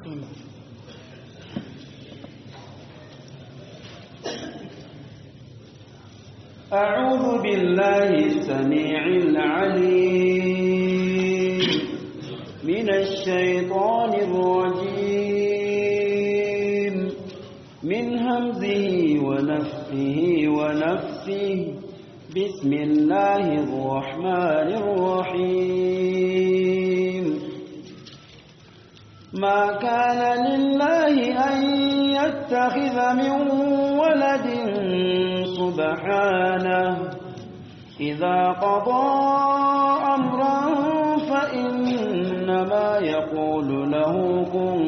أعوذ بالله السميع العليم من الشيطان الرجيم من همزه ونفخه ونفسه بسم الله الرحمن الرحيم ما كان لله أن يتخذ من ولد سبحانه إذا قضى أمرا فإنما يقول له كن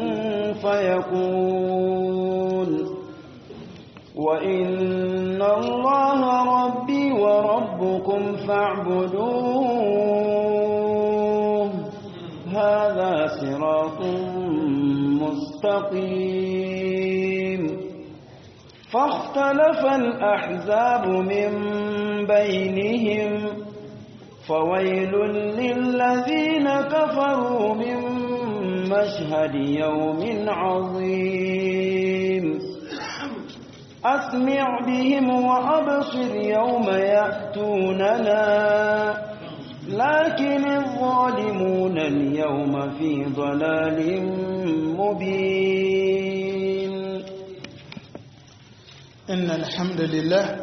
فيكون وإن الله ربي وربكم فاعبدوه هذا صراط مستقيم فاختلف الأحزاب من بينهم فويل للذين كفروا من مشهد يوم عظيم أسمع بهم وأبصر يوم يأتوننا لكن الظالمون اليوم في ضلال مبين إن الحمد لله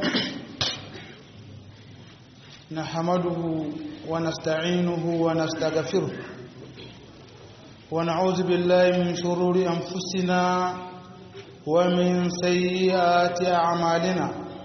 نحمده ونستعينه ونستغفره ونعوذ بالله من شرور أنفسنا ومن سيئات أعمالنا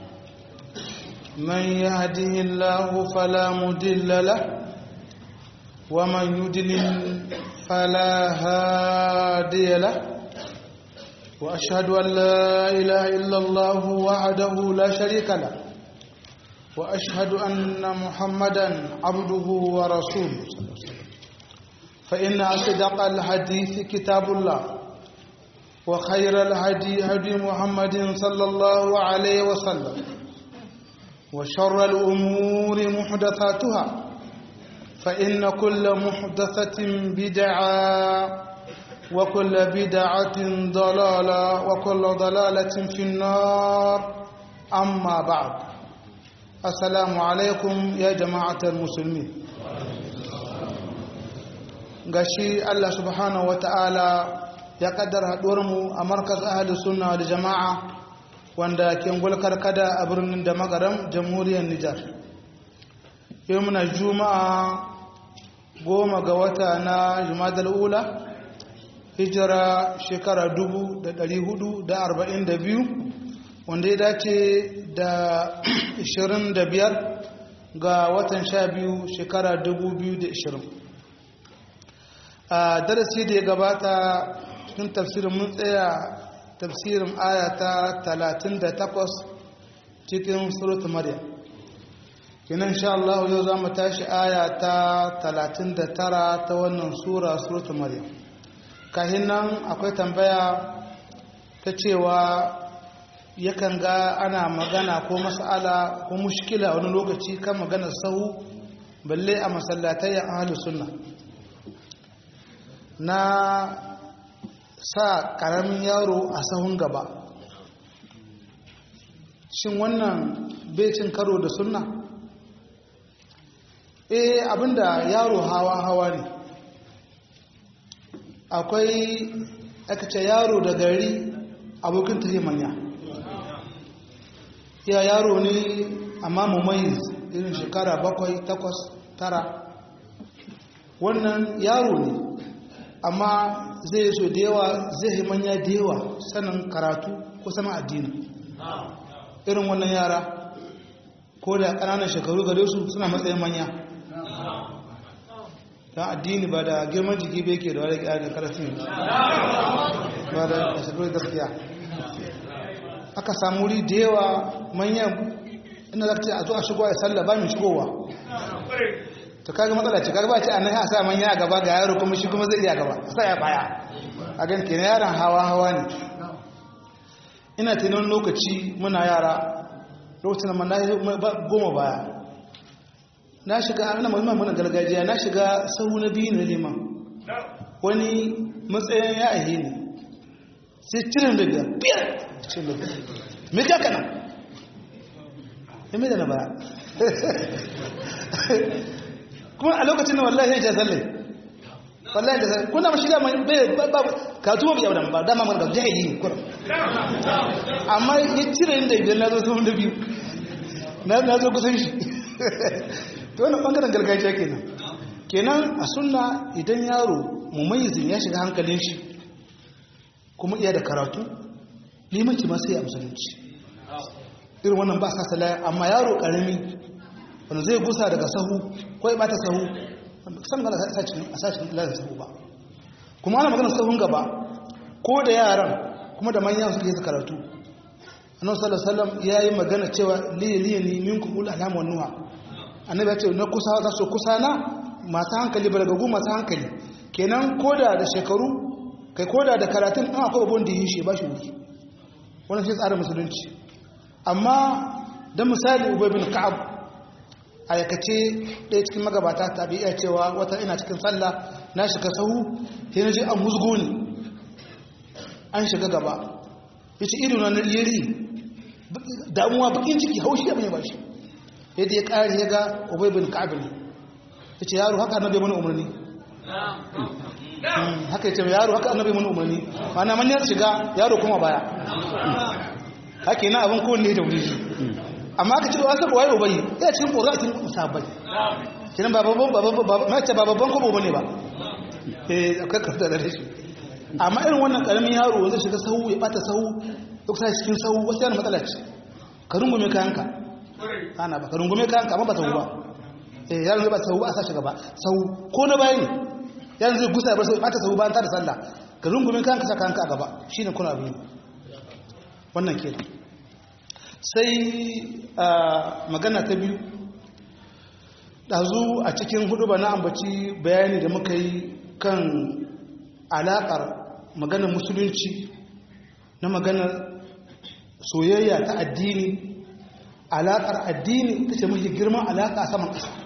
من يهده الله فلا مدل له ومن يدلل فلا هادي له وأشهد أن لا إله إلا الله وحده لا شريك له وأشهد أن محمدا عبده ورسوله فإن أصدق الحديث كتاب الله وخير الهدي هدي محمد صلى الله عليه وسلم وشر الأمور محدثاتها فإن كل محدثة بدعة وكل بدعة ضلالة وكل ضلالة في النار أما بعد السلام عليكم يا جماعة المسلمين gashi Allah subhanahu wata'ala ya kaddara mu a markaz ahli sunna da jama'a wanda ke ngulkar kada a birnin da magaram jamhuriyar Nijar yau muna juma'a goma ga wata na jumadal ula hijira shekara dubu da ɗari hudu da arba'in da biyu wanda ya dace da ishirin da biyar ga watan sha biyu shekara dubu biyu da ishirin a darasi da ya gabata cikin tafsirin mun tsaya tafsirin aya ta talatin da takwas cikin surutu maryam kinan sha Allah yau za mu tashi aya ta talatin da tara ta wannan sura surutu maryam kahin nan akwai tambaya ta cewa yakan ga ana magana ko mas'ala ko mushkila wani lokaci kan maganar sahu balle a masallatai ahlus sunna na sa karamin yaro a sahun gaba shin wannan becin karo da sunna eh abinda yaro hawa hawa ne akwai aka ce yaro da gari abokin ta manya ya yaro ne amma mummayiz irin shekara bakwai takwas tara wannan yaro ne amma zai so da yawa zai manya da yawa sanin karatu ko sanin addini irin wannan yara ko da ƙananan shekaru gare su suna matsayin manya don addini ba da girman jiki bai ke da wani ƙyar da karfin ba da shekaru gaskiya aka samu wuri da yawa manyan ina za ka ce a zo a shigo a sallah ba mai shigowa to kaga matsala ce kaga ba ce annahi a sa manya a gaba ga yaro kuma shi kuma zai iya gaba a sa ya baya a gan kenan yaron hawa hawa ne ina tunan lokaci muna yara lokacin da mana goma baya na shiga ana muhimman muna gargajiya na shiga sahu na biyu na liman wani matsayin ya ahe ne sai cirin da biyar biyar cirin da biyar me ka kana ya mai da na baya kuma a lokacin da wallahi ya ce sallai wallahi da sallai kuna mashi dama bai ba ka tuwa bai yaudan ba dama mana ga jahili ne kurum amma ya cire da biyar na zo sun da biyu na zo kusan shi to wani bangaren gargajiya kenan kenan a sunna idan yaro mumayizin ya shiga hankalin shi kuma iya da karatu limanci ma sai a musulunci irin wannan ba sa salaya amma yaro karami wanda zai gusa daga sahu ko ya bata sahu san ba a sashen lalata sahu ba kuma ana magana sahun gaba ko da yaran kuma da manyan suke yi karatu annabi sallallahu alaihi wasallam yayi magana cewa liya liya ni minkum ul alam wan nuha annabi ya ce na kusa za su kusa na masu hankali balagagu masu hankali kenan koda da shekaru kai koda da karatun an akwai babban da yi shi ba shi wuri wannan shi tsarin musulunci amma dan misali ubay bin ka'ab a yakace ɗaya cikin magabata ta bi iya cewa wata ina cikin sallah na shiga sahu sai na ji an musgo ni an shiga gaba yace ido na yari damuwa bakin ciki haushi abin ya bashi yadda ya ƙari ya ga ubay bin ka'ab ne yace yaro haka annabi mana umarni haka yace yaro haka annabi mana umarni ana manyan shiga yaro kuma baya haka yana abin kowanne da wuri amma aka ce da wasu waye ubayi ya cikin ƙoratin sabai kinan ba babban babban mace ba babban kobo bane ba eh akwai karta da shi amma irin wannan karamin yaro wanda shiga sahu ya bata sahu duk sai cikin sahu wasu yana matsala ce ka rungume kayanka ana ba ka rungume kayanka amma ba sahu ba eh yaron zai ba sahu ba a sa shi gaba sahu ko na bayan ne yaron zai gusa ya bar sahu bata sahu bayan ta da sallah ka rungume kayanka sa kayanka a gaba shine kuna biyu wannan ke sai magana ta biyu ɗazu a cikin hudu ba na ambaci bayani da muka yi kan alaƙar maganar musulunci na maganar soyayya ta addini alaƙar addini ta ce mafi girman alaƙa a saman ƙasa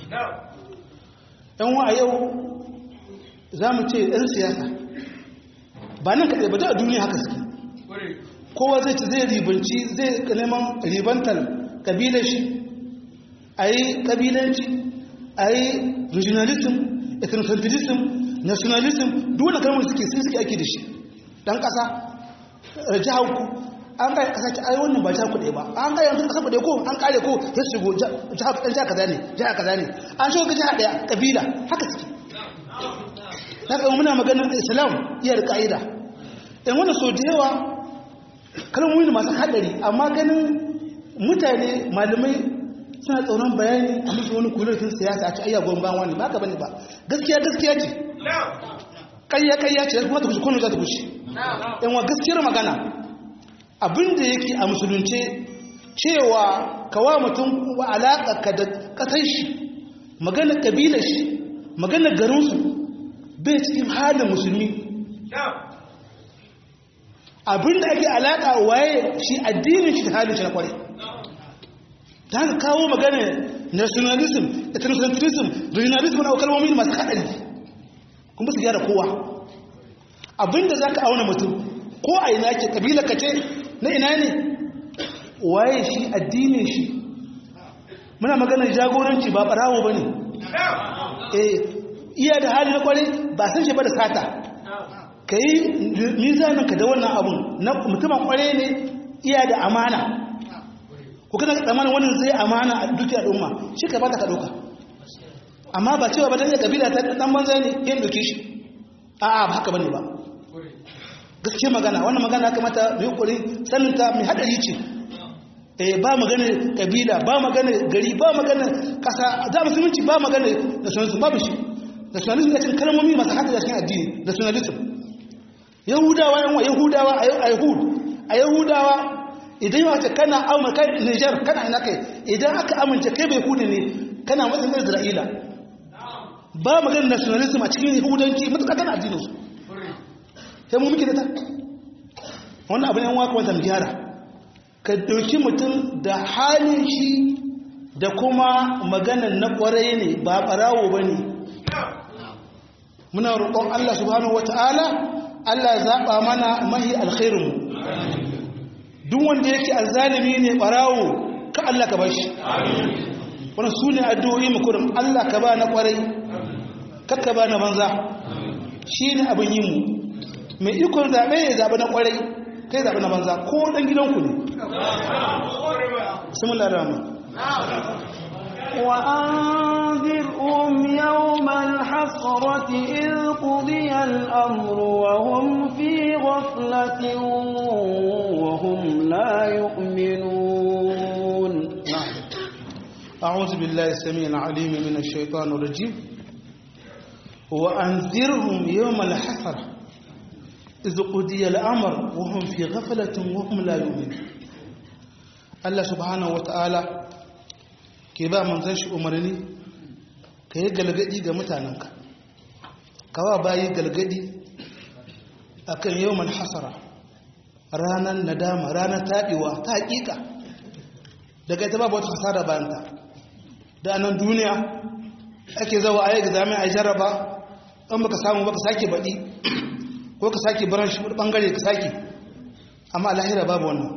yan wa a yau za mu ce ɗan siyasa ba nan kaɗai ba da a duniya haka suke kowa zai ci zai ribanci zai neman ribantar kabilar shi a yi kabilanci a yi regionalism ethnocentrism nationalism duk wani kalmar suke sun suke ake da shi dan kasa jihar ku an kare kasa ki ayi wannan ba jihar ku ɗaya ba an kare yanzu kasa ku ɗaya ko an kare ko ya shigo jihar ɗan jihar kaza ne jihar kaza ne an shigo jihar ɗaya kabila haka suke na kama muna maganar islam iya da ka'ida in wannan so da yawa kalmomi masu haɗari amma ganin mutane malamai suna tsoron bayani a musu wani kulurfin siyasa a ci ayya gwan ban wani ba ka bane ba gaskiya gaskiya ce ƙayya ƙayya ce kuma ta kushi kwanu za ta kushi yan wa gaskiyar magana abinda yake a musulunce cewa kawa mutum wa alaƙa ka da ƙasar shi magana ƙabilar shi magana garinsu bai cikin halin musulmi abinda ake alaƙa waye shi addinin shi da halin shi na kwarai ta haka kawo magana nationalism ethnocentrism regionalism na kalmomi masu haɗari kuma su gyara kowa abinda za ka auna mutum ko a ina ke ƙabila ka ce na ina ne waye shi addinin shi muna maganar jagoranci ba ɓarawo ba ne iya da hali na kwarai ba san shi ba da sata ka yi mizaninka da wannan abun na mutumin kwarai ne iya da amana ko kana tsammanin wannan zai amana a duk al'umma shi ka bata ka dauka amma ba cewa ba dan ya kabila ta dan banza ne yin doke shi a a ba haka bane ba gaskiya magana wannan magana kamata mai kokari sanin ta mai hadari ce eh ba magana kabila ba magana gari ba magana kasa da musulunci ba magana nationalism babu shi nationalism ya cin kalmomi masu hadari cikin addini nationalism yahudawa yan yahudawa a yahud a yahudawa idan yawa ce kana amurka niger kana ina kai idan aka amince kai bai hudu ne kana matsayin isra'ila ba maganin nationalism a cikin yahudanci matuƙa kana addinin su sai mu muke da ta wannan abin yan waka wata gyara ka ɗauki mutum da halin shi da kuma maganan na ƙwarai ne ba ɓarawo ba ne muna roƙon Allah subhanahu wataala Allah ya zaba mana mahi alkhairin duk wanda yake azzalimi ne barawo ka Allah ka bashi wannan sune addu'o'i mu kurum Allah ka ba na kwarai kakka ba na banza shine abin yin mu mai ikon zabe ya zabe na kwarai kai zabe na banza ko dan gidanku ne bismillahir rahmanir وأنذرهم يوم الحسرة إذ قضي الأمر وهم في غفلة وهم لا يؤمنون نعم أعوذ بالله السميع العليم من الشيطان الرجيم وأنذرهم يوم الحسرة إذ قضي الأمر وهم في غفلة وهم لا يؤمنون الله سبحانه وتعالى ke ba manzan shi umarni ka yi galgadi ga mutanenka kawa bayi galgadi a kan yawon hasara ranar nadama ranar taɓewa ta haƙiƙa daga ita babu wata hasara bayanta da anan duniya ake zawa a yi examen a jaraba ɗan baka samu baka sake baɗi ko ka sake baran shi ɓangare ka sake amma lahira babu wannan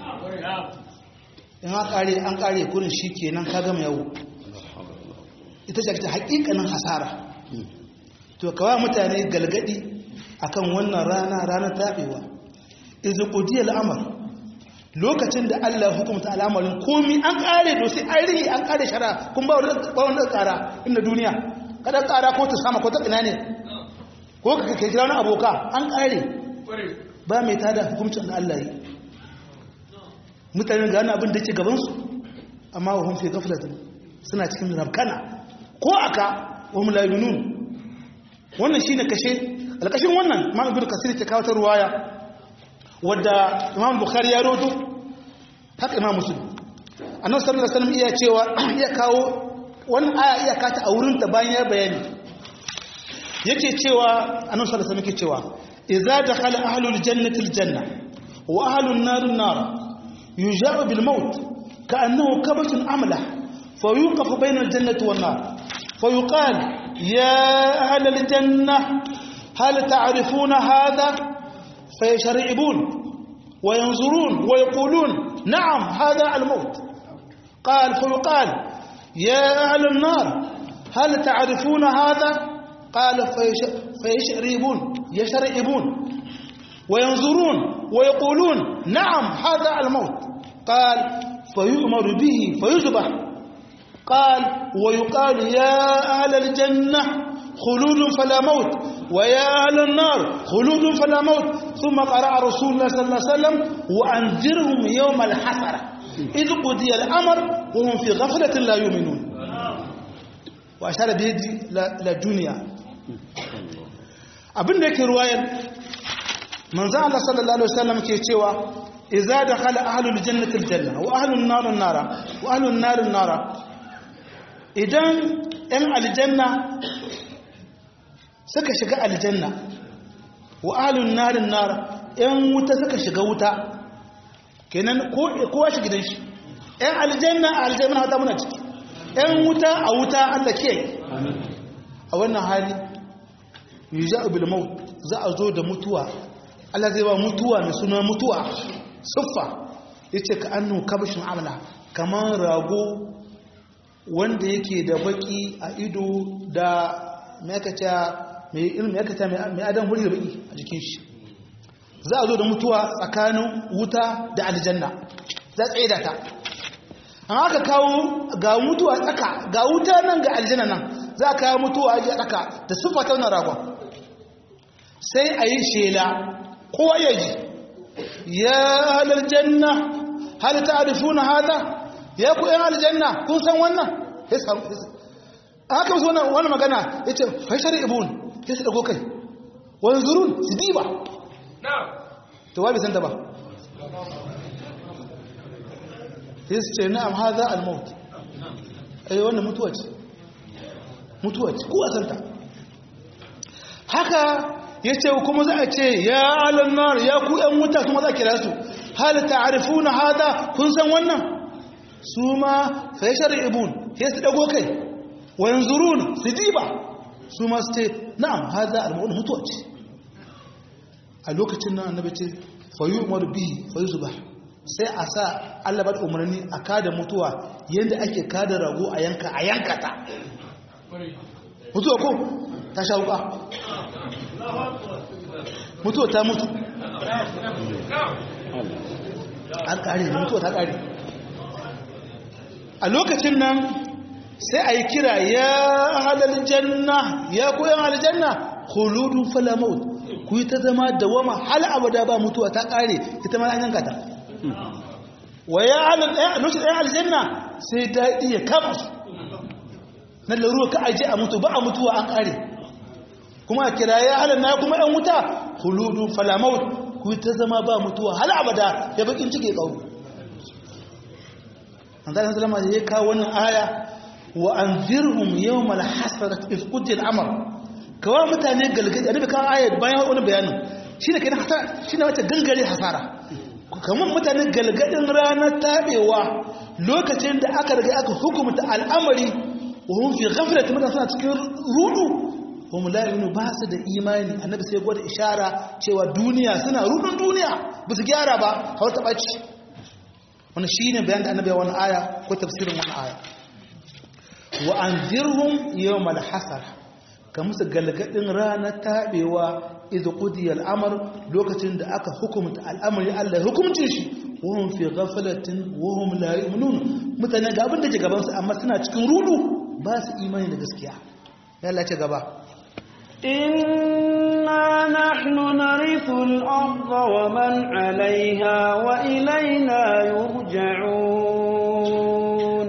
in an kare an kare kurin shi kenan ka gama yawo ita ce ta hakikanin hasara to kawa mutane galgadi akan wannan rana ranar tabewa izu qudiya al'amar lokacin da Allah hukumta al'amarin komi an kare to sai an rige an kare shara kun ba wani kara inda duniya kada kara ko ta sama ko ta ina ne ko ka kai kira wani aboka an kare ba mai tada hukumcin da Allah yi mutane gane abin da ke gabansu amma wa hun fi gaflatin suna cikin rabkana ko aka wa mulayunun wannan shine kashe alkashin wannan imam ibnu kasir ta kawo ta ruwaya wadda imam bukhari ya rodo haka imam muslim annabi sallallahu alaihi wasallam iya cewa iya kawo wannan aya iya kata a wurin ta bayan ya bayani yake cewa annabi sallallahu alaihi wasallam yake cewa idza dakhala ahlul jannati aljanna wa ahlun nar an-nar يجاء بالموت كأنه كبش أملح فيوقف بين الجنة والنار فيقال يا أهل الجنة هل تعرفون هذا فيشرعبون وينظرون ويقولون نعم هذا الموت قال فيقال يا أهل النار هل تعرفون هذا قال فيشرعبون يشرعبون وينظرون ويقولون نعم هذا الموت قال فيؤمر به فيذبح قال ويقال يا أهل الجنة خلود فلا موت ويا أهل النار خلود فلا موت ثم قرأ رسول الله صلى الله عليه وسلم وأنذرهم يوم الحسرة إذ قضي الأمر وهم في غفلة لا يؤمنون وأشار بيدي للدنيا abin da yake ruwayar manzo Allah sallallahu alaihi wasallam ke cewa idza dakhala ahlul jannati aljanna wa ahlun nar nara wa ahlun nar nara idan ɗan aljanna suka shiga aljanna wa ahlun nar nara ɗan wuta suka shiga wuta kenan kowa shi gidan shi ɗan aljanna a aljanna hata muna ciki ɗan wuta a wuta Allah ke a wannan hali yuja'u bil maut za a zo da mutuwa Allah zai ba mutuwa mai suna mutuwa siffa yace ka annu kabshin amla kamar rago wanda yake da baki a ido da mai kace mai ilmi kace mai adam huri da baki a jikin shi za a zo da mutuwa tsakanin wuta da aljanna za tsaye da ta an aka kawo ga mutuwa tsaka ga wuta nan ga aljanna nan za a kawo mutuwa a tsaka da siffa ta wannan ragon sai a yi shela kowa ya ji ya halar janna hal ta'rifuna hada ya ku yan aljanna kun san wannan ya samu haka musu wannan wannan magana yace fa shari'un ya su dago kai wani zurun su diba to wa bai san ta ba sai su ce na'am hada al-maut ai wannan mutuwa ce mutuwa ce ko san ta haka ya ce kuma za a ce ya alannar ya ku ‘yan wuta kuma za a kira su hal ta'arifuna hada kun san wannan su ma fa yashar ibun ya su dago kai wa yanzurun su diba su ma su ce na'am haza al-mawt mutuwa ce a lokacin nan annabi ce fayu umar bihi fayu zuba sai a sa Allah ba umarni a kada mutuwa yadda ake kada rago a yanka a yanka ta mutuwa ko ta sha wuka mutuwa ta mutu an kare mutuwa ta kare a lokacin nan sai a yi kira ya halal janna ya koyan aljanna khuludun fala maut ku yi ta zama dawama hal abada ba mutuwa ta kare ita ma an yanka ta wa ya halal ɗaya lokacin ɗaya aljanna sai daɗi ya kama su na laruwa ka aje a mutu ba a mutuwa an kare kuma a kira ya halal na kuma ɗan wuta khuludun fala maut ku yi ta zama ba mutuwa hal abada ya bakin cike kawo an zai zama ya kawo wannan aya wa an zirhum yau mala hasarat ifkutin amur kawo mutane galgadi a nufi kawo ayat bayan wani bayanin shi ne kenan hasara shi ne wata gangare hasara kamar mutane galgadin ranar taɓewa lokacin da aka riga aka hukumta al'amari wa hun fi ghaflat mutane suna cikin rudu wa mulayinu ba su da imani annabi sai gwada ishara cewa duniya suna rudun duniya ba su gyara ba hau ta ɓaci wani shi ne bayan da annabi wani aya ko tafsirin wani aya wa an zirhun yau malhasar ka musu galgadin ranar taɓewa izu ƙudi al'amar lokacin da aka hukumta al'amari Allah hukumcin shi wahun fi gafalatin wahun lari munun mutane ga abin da ke gabansu amma suna cikin rudu ba su imani da gaskiya ya lace gaba إنا نحن نرث الأرض ومن عليها وإلينا يرجعون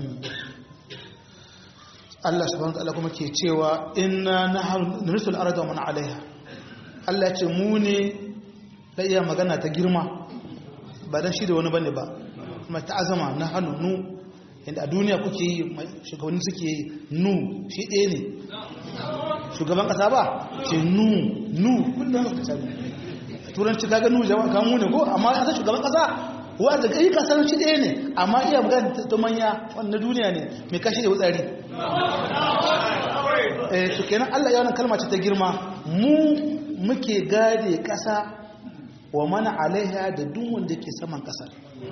Allah subhanahu wa ta'ala kuma ke cewa inna nahnu narisul arda wa man 'alayha Allah ce mu ne da iya magana ta girma ba dan shi da wani bane ba kuma ta azama na hannu nu inda a duniya kuke yi shugabanni suke yi nu shi ɗaya ne shugaban ƙasa ba ce nu nu kullum ka sani turanci kaga nu jama'a kan mu ne ko amma a shugaban ƙasa wanda kai ka san shi ɗaya ne amma iya magana ta manya wannan duniya ne mai kashi da wutsari eh to kenan Allah ya wannan kalma ce ta girma mu muke gade ƙasa wa mana alaiha da duk wanda ke saman ƙasar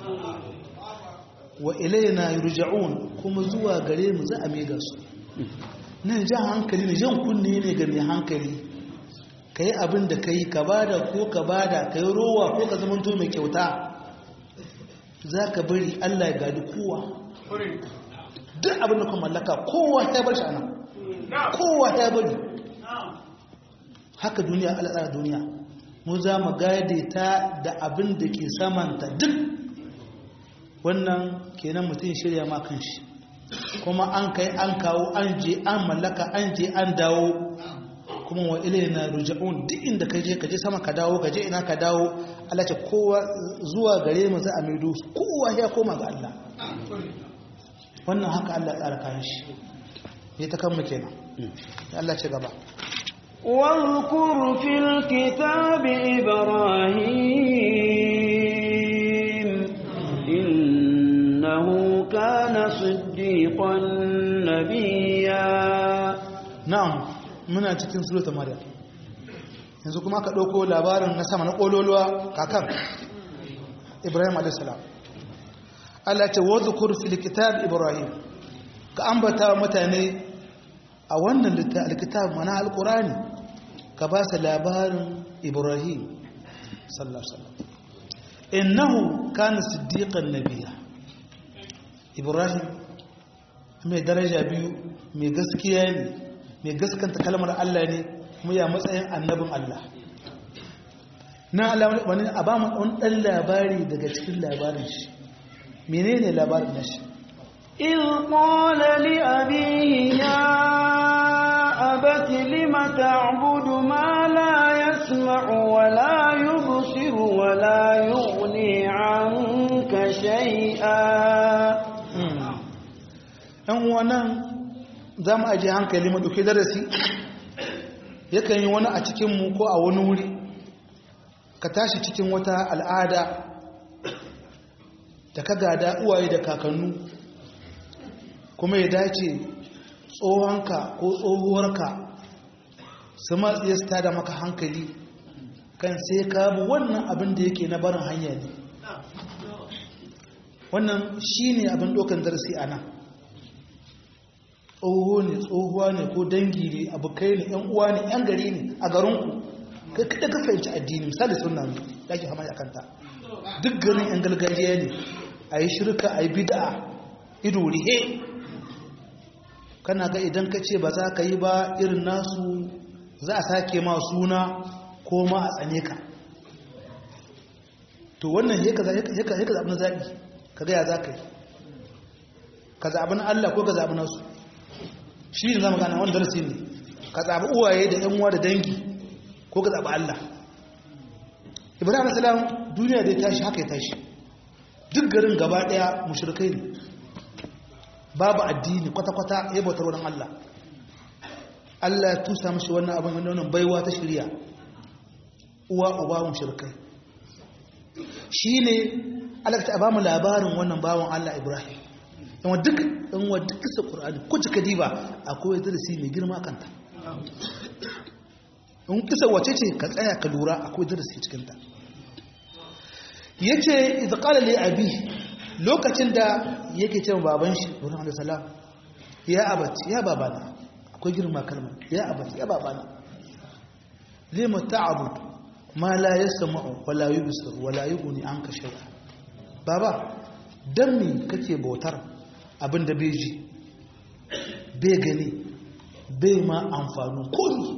wa ilaina yurja'un kuma zuwa gare mu za a mega su nan jan hankali ne jan kunne ne ga mai hankali kai abin da kai ka bada ko ka bada kai rowa ko ka zamanto mai kyauta za ka bari Allah ya gadi kowa duk abin da kuma mallaka kowa ya bar shi ana kowa ya bari haka duniya al'adar duniya mu za mu gade ta da abin da ke samanta duk wannan kenan mutum shirya ma kan shi kuma an kai an kawo an je an mallaka an je an dawo kuma wa ilayna ruja'un duk inda ka je ka je sama ka dawo ka je ina ka dawo Allah ce kowa zuwa gare mu za a maido kowa ya koma ga Allah wannan haka Allah ya tsara kayan shi ya ta kanmu kenan ya Allah ce gaba واذكر في الكتاب إبراهيم إنه كان صديقا نبيا na'am muna cikin suratul maryam yanzu kuma aka dauko labarin na sama na kololuwa kakan ibrahim alayhis salam Allah ce wadhkur fil kitab ibrahim ka ambata mutane a wannan alkitab mana alqurani ka ba su labarin ibrahim sallallahu alaihi wasallam innahu kana siddiqan nabiyya ibrahim mai daraja biyu mai gaskiya ne mai gaskanta kalmar Allah ne kuma ya matsayin annabin Allah na wani a ba mu ɗan ɗan labari daga cikin labarin shi menene labarin na shi إذ قال لأبيه يا أبت لم تعبد ما لا يسمع ولا يبصر ولا يغني عنك شيئا ‘yan wannan za mu ajiye hankali mu ɗauki darasi yakan yi wani a cikinmu ko a wani wuri ka tashi cikin wata al'ada da ka gada uwaye da kakannu kuma ya dace tsohonka ko tsohuwarka su matsaye su tada maka hankali kan sai ka bi wannan abin da yake na barin hanya ne wannan shi ne abin ɗaukan darasi a nan tsoho ne tsohuwa ne ko dangi ne abokai ne yan uwa ne yan gari ne a garinku kai kada ka fahimci addini misali suna ne da ake hama kanta duk garin yan gargajiya ne a yi shirka a yi bida ido rihe kana ga idan ka ce ba za ka yi ba irin nasu za a sake ma suna ko ma a tsane ka to wannan ya ka zaɓi na zaɓi ka gaya za ka yi ka zaɓi na Allah ko ka zaɓi nasu shi ne zama gana wani darasi ne ka zaɓi uwaye da ‘yan uwa da dangi ko ka zaɓi Allah ibrahim salam duniya da ya tashi haka ya tashi duk garin gaba ɗaya mushrikai ne babu addini kwata-kwata ya bautar wani Allah Allah ya tusa mashi wannan abin wannan baiwa ta shirya uwa uba mushrikai shi ne Allah ta ba mu labarin wannan bawan Allah Ibrahim yawan duk in wa duk kisa Qur'ani ko cika diba akwai darasi mai girma kanta in kisa wace ce ka tsaya ka lura akwai darasi cikin ta yace idza qala li abi lokacin da yake cewa baban shi Ibrahim alayhi salam ya abati ya babana akwai girma kalmar ya abati ya babana lima ta'bud ma la yasma'u wa la yubsir wa la yughni anka shay'a baba dan me kake bautar abinda bai ji bai gani bai ma amfanin komi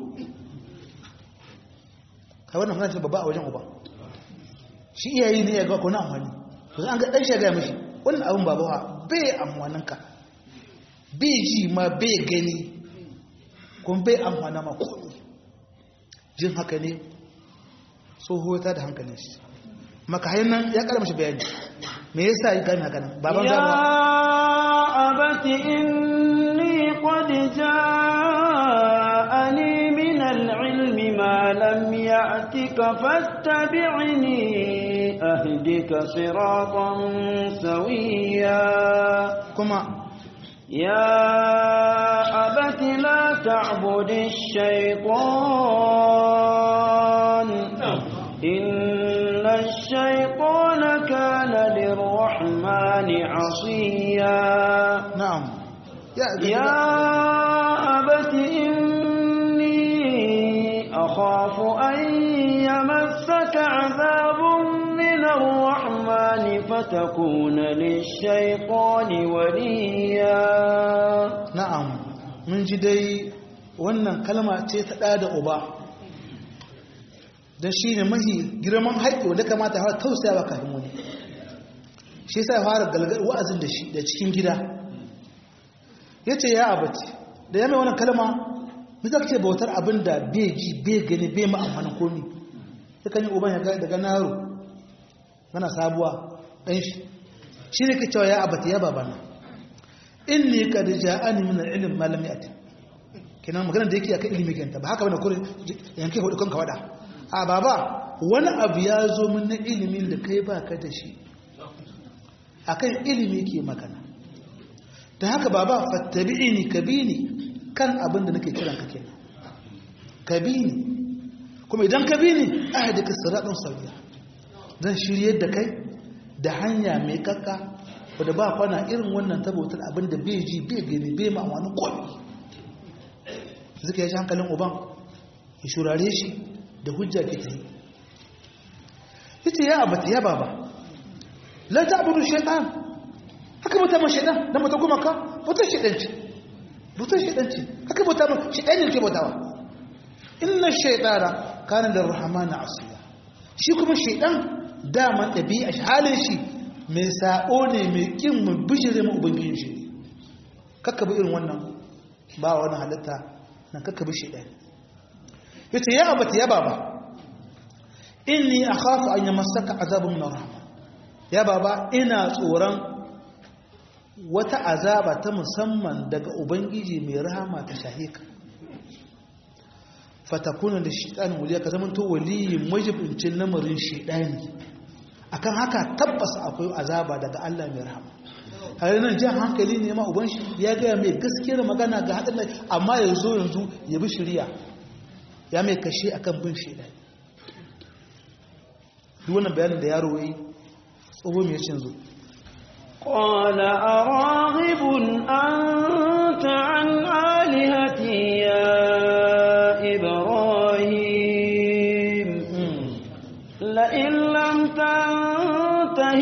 kai wannan magana ce babba a wajen uba shi iyayi ne ya ga ko na amfani to an ga dan shi ga mishi wannan abin babawa bai amfanin ka bai ji ma bai gani kuma bai amfana ma komi jin haka ne tsoho ta da hankalin shi maka hanyar ya kara mashi bayani me yasa yi gami haka nan baban ya zama abati inni qad ja'ani min al-ilmi ma lam ya'tika fattabi'ni ahdika siratan sawiya kuma يا أبت لا تعبد الشيطان إن الشيطان كان للرحمن عصيا na'am ya يا أبت إني أخاف أن يمسك عذاب من الرحمن فتكون للشيطان وليا na'am mun ji dai wannan kalma ce ta ɗa da uba don shi ne mahi girman haƙƙi wanda kamata hawa tausaya ba kafin wani shi sa fara galgar wa'azin da shi da cikin gida ya ce ya abati da ya mai wannan kalma mu za ka ce bautar abin da bai ji bai gani bai ma'amfanin komi ya kan yi uban ya ga- daga naro mana sabuwa ɗan shi shi ne ke cewa ya abati ya babana inni qad ja'ani min al-ilm ma lam ya'ti kenan magana da yake akan ilimi kenta ba haka bane kurin yanke hudu kanka wada a baba wani abu ya zo min na ilimin da kai baka da shi akan ilimi ke magana dan haka baba fattabi'ini kabini kan abin da nake kiran ka kenan kabini kuma idan kabini ahdika siratan sawiya zan shiryar da kai da hanya mai kakka wadda ba kwana irin wannan tabbatar abin da bai ji bai gani bai ma wani komi zuka ya shi hankalin uban ya shurare shi da hujja ke ta yi ita ya abata ya baba la ta abudu shaitan haka bauta ma shaitan dan bauta kuma ka bautar shaitan ce bautar shaitan ce haka bauta ma shaitan ne ke bautawa inna shaitana kana da rahmana asiya shi kuma shaitan daman ɗabi'a shi halin shi mai sa'o ne mai ƙin mu bishire mu ubangijin shi ne kakka bi irin wannan ba wani halitta na kakka bi shi ɗaya ya ce ya abata ya baba inni a khafu an yi masaka azabin min rahama ya baba ina tsoron wata azaba ta musamman daga ubangiji mai rahama ta shahika fatakuna da shiɗanin waliya ka zamanto waliyin majibincin lamarin shiɗani akan haka tabbas akwai azaba daga Allah mai rahama har nan jan hankali ne ma uban shi ya gaya mai gaskiyar magana ga hadin amma yanzu yanzu ya bi shari'a ya mai kashe akan bin shaidan duk wannan bayanin da yaro yi tsoho mai cin zo قال أراغب أنت عن آلهتي يا إبراهيم لئن لم تنته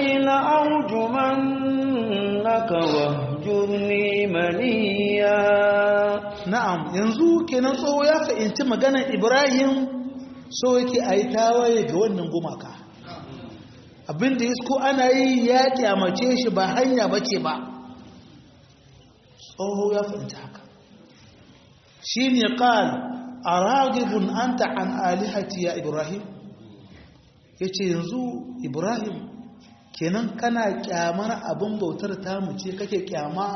لأرجمنك واهجرني مليا na'am yanzu kenan tsoho ya fahimci maganar ibrahim so yake a yi tawaye ga wannan gumaka abinda ya ko ana yi ya kyamace shi ba hanya ba ce ba tsoho ya fahimci haka shi ne ƙal a ragibin an an alihati ya ibrahim ya ce yanzu ibrahim kenan kana kyamar abin bautar tamu ce kake kyama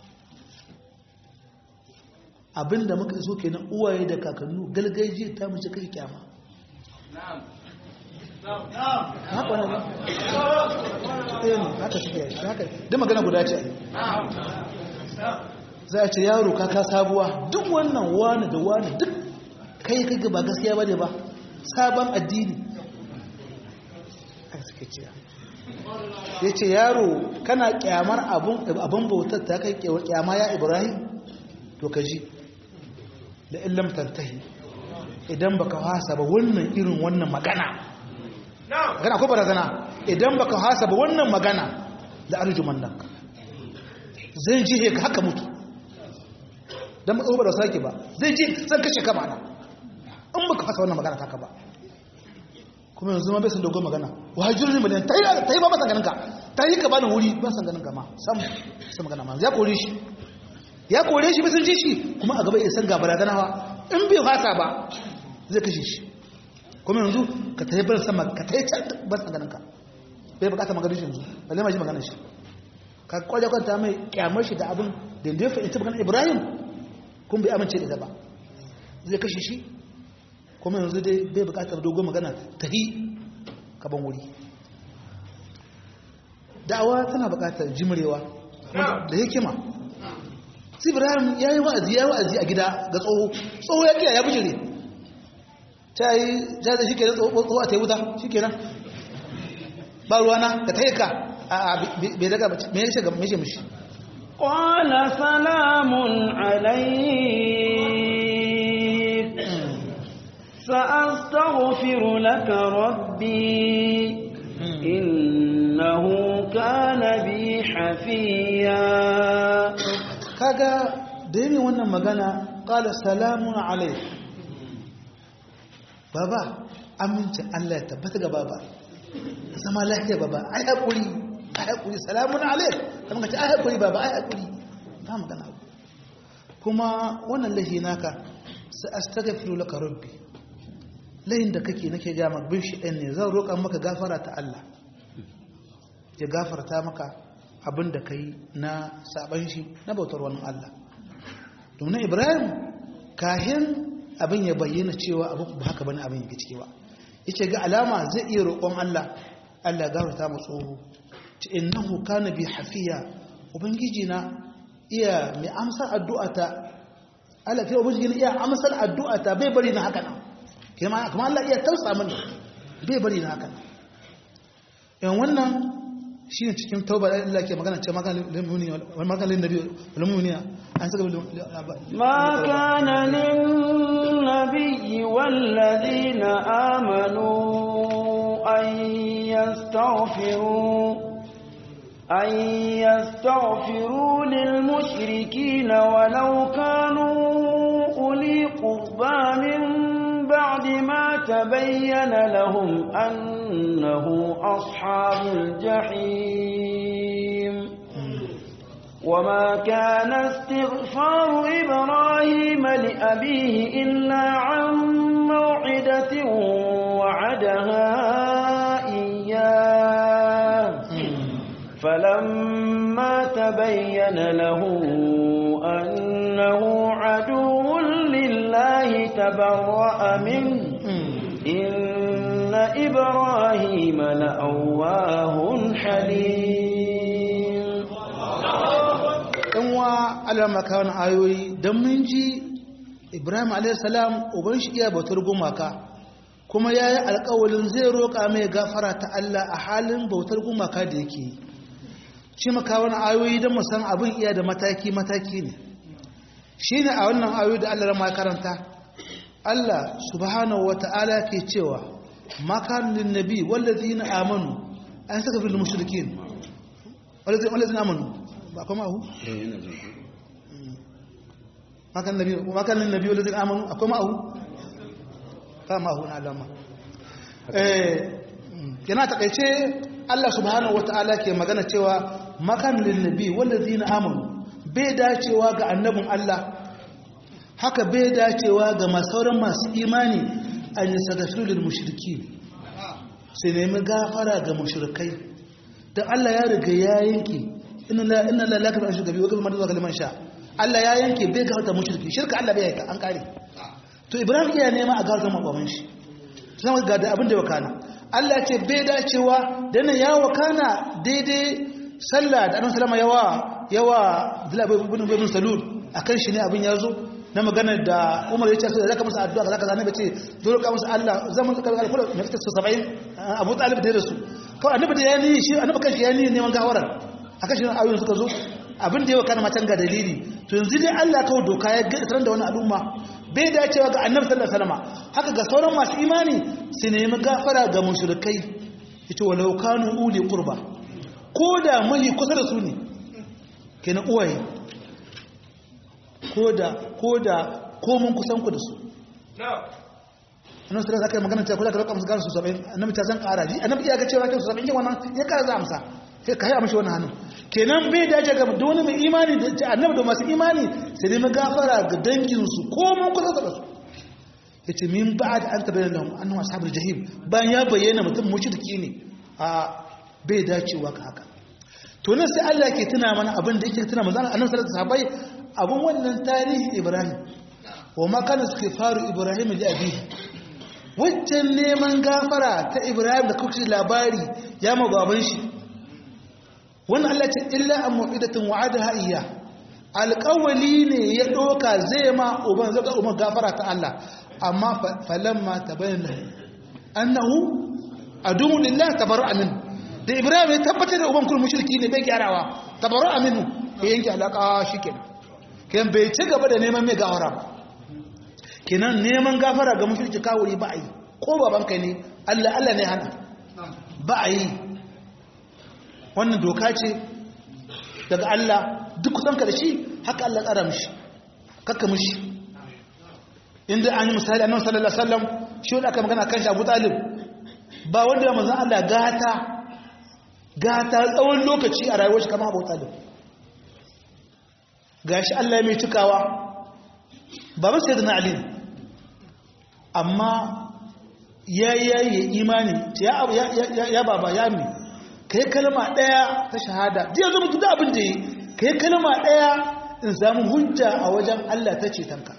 abinda muka so kenan uwaye da kakannu galgaji ta mace kake kyama haka wani ba ɗaya ne haka suke yi haka duk magana guda ce za a ce yaro kaka sabuwa duk wannan wani da wani duk kai kai ba gaskiya ba ne ba sabon addini haka suke ce ya ce yaro kana kyamar abin bautar ta kai kyama ya ibrahim to ka ji da illam tantahi idan baka hasa ba wannan irin wannan magana magana ko barazana idan baka hasa ba wannan magana da arjuman nan zai ji ka haka mutu dan matsawo ba da sake ba zai ji zan kashe ka mana in baka hasa wannan magana taka ba kuma yanzu ma bai san dogon magana wahajir ne miliyan ta yi ba ba san ganin ka ta yi ka bani wuri ban san ganin ka ma sam sam magana ma ya kore shi ya kore shi bisan ji shi kuma a gaba isan ga barazanawa in bai fasa ba zai kashe shi kuma yanzu ka ta yi bar sama ka ta yi can ban san ganin ka bai bukata maganin shi yanzu balle ma ji maganin shi ka kwaje kwanta mai kyamar shi da abin da ya fahimci maganin ibrahim kuma bai amince da ita ba zai kashe shi kuma yanzu dai bai bukatar dogon magana ta yi kaban wuri da'awa tana bukatar jimrewa da hikima sai ibrahim ya yi wa'azi ya yi wa'azi a gida ga tsoho tsoho ya kiya ya bijire ta yi jaza shi kenan tsoho a ta yi wuta shi kenan ba ruwana da ta yi ka a bai daga mai yashe ga mai mishi قال سلام عليك سأستغفر لك ربي إنه كان بي حفيا kaga da yi wannan magana kala salamun alaik baba amincin Allah ya tabbata ga baba zama lafiya baba ai haƙuri ai haƙuri salamun alaik kamar ka ce ai haƙuri baba ai haƙuri ba magana kuma wannan lahi naka sai astaghfiru laka rabbi lahin da kake nake ga maka bin shi ɗan ne zan roƙa maka gafara ta Allah ya gafarta maka abin da ka yi na saban shi na bautar wani Allah domin ibrahim kahin abin ya bayyana cewa abin ba haka bane abin yake ciki ba yace ga alama zai iya roƙon Allah Allah gafarta mu tsoro ta innahu kana bi hafiya ubangiji na iya mai amsar addu'ata Allah kai ubangiji na iya amsar addu'ata bai bari na haka nan kuma kuma Allah iya tausa mini bai bari na haka nan in wannan shi ne cikin tauba da Allah ke magana ce maganin nabi walmuniya an saka ma kana lin nabiyyi wallazina amanu an yastaghfiru أن يستغفروا للمشركين ولو كانوا أولي قربى من بعد ما تبين لهم أنه أصحاب الجحيم وما كان استغفار إبراهيم لأبيه إلا عن موعدة وعدها إياه فلما تبين له أنه عدو لله تبرأ منه إن إبراهيم لأواه حليم ɗanwa alama kawon ayoyi don mun ji ibrahim alaihissalam uban shi iya bautar gumaka kuma ya yi alkawalin zai roƙa mai gafara ta Allah a halin bautar gumaka da yake yi shi maka wani ayoyi don musan abin iya da mataki-mataki ne shi ne a wannan ayoyi da Allah ma karanta Allah subhanahu wa ta'ala ke cewa makanin nabi wallazi na amanu an saka fil mushrikin wallazi na amanu ba kuma hu makanin nabi wallazi na amanu akwai ma'ahu ba ma'ahu na alama yana takaice Allah subhanahu wa ta'ala ke magana cewa makanin nabi wallazi na amanu bai dacewa ga annabin Allah haka bai dacewa ga masauran masu imani an yi sagafilin mushirki sai nemi gafara ga mushirkai don Allah ya riga ya yanke ina lalaka da shugabi wa gaba zuwa kaliman sha Allah ya yanke bai gafarta mushirki shirka Allah bai yanka an kare to ibrahim iya nema a gafarta makwamin shi sun ga da abin da ya wakana Allah ce bai dacewa da nan ya wakana daidai sallah da annabi sallama yawa yawa Abdullah ibn ibn Salul akan shi ne abin ya zo na magana da Umar ya ce sai zaka masa addu'a zaka zane bace dole ka masa Allah zaman ka ga kula ne ta 70 Abu Talib da su kawai annabi da ya ni shi annabi kanshi ya ni neman gawara akan shi ayoyin suka zo abin da yawa kana matan ga dalili to yanzu dai Allah kawai doka ya ga tsaron da wani al'umma bai dacewa ga annabi sallallahu alaihi wasallam haka ga sauran masu imani su nemi gafara ga mushrikai yace walau kanu uli qurba ko da mai kusa da su ne kenan uwaye ko da ko da komun kusan ku da su annabi sallallahu alaihi magana cewa kula ka roƙa musu gara su 70 annabi ta san ƙara ji annabi iya ga cewa kai su 70 yin wannan ya ƙara za amsa sai ka yi amshi wannan hannun kenan bai dace ga duk wani mai imani da annabi da masu imani sai dai magafara ga dangin su komun kusa da su yace min ba'd an tabayyana lahum annahum ashabul jahim bayan ya bayyana mutum mushriki ne a bai dacewa ka haka to nan sai Allah ke tuna mana abin da yake tuna manzo annabi sallallahu alaihi wasallam abin wannan tarihi Ibrahim wa ma kana istighfaru Ibrahim li abihi waccan neman gafara ta Ibrahim da kuka labari ya magaban shi wannan Allah ce illa an mu'idatin wa'adaha iyya alƙawali ne ya doka zai ma uban zaka umar gafara ta Allah amma falamma tabayyana annahu adu lillahi tabarra'a minhu da ibrahim ya tabbatar da uban kun mushriki ne bai gyarawa tabaru aminu ya yanke alaka shikenan kenan bai ci gaba da neman mai gawara ba kenan neman gafara ga mushriki kawuri ba a yi ko baban kai ne Allah Allah ne hana ba a yi wannan doka ce daga Allah duk kusan ka da shi haka Allah tsara mishi kakka mishi inda an yi misali annabi sallallahu alaihi wasallam shi wanda aka magana kan shi Abu Talib ba wanda ya manzon Allah gata gata tsawon lokaci a rayuwar shi kama abu talib ga shi Allah mai cikawa baban sai da na ali amma ya yi imani ya baba ya mi ka yi kalma ɗaya ta shahada jiya zama duk abin da yi ka yi kalma ɗaya in samu hujja a wajen Allah ta cetonka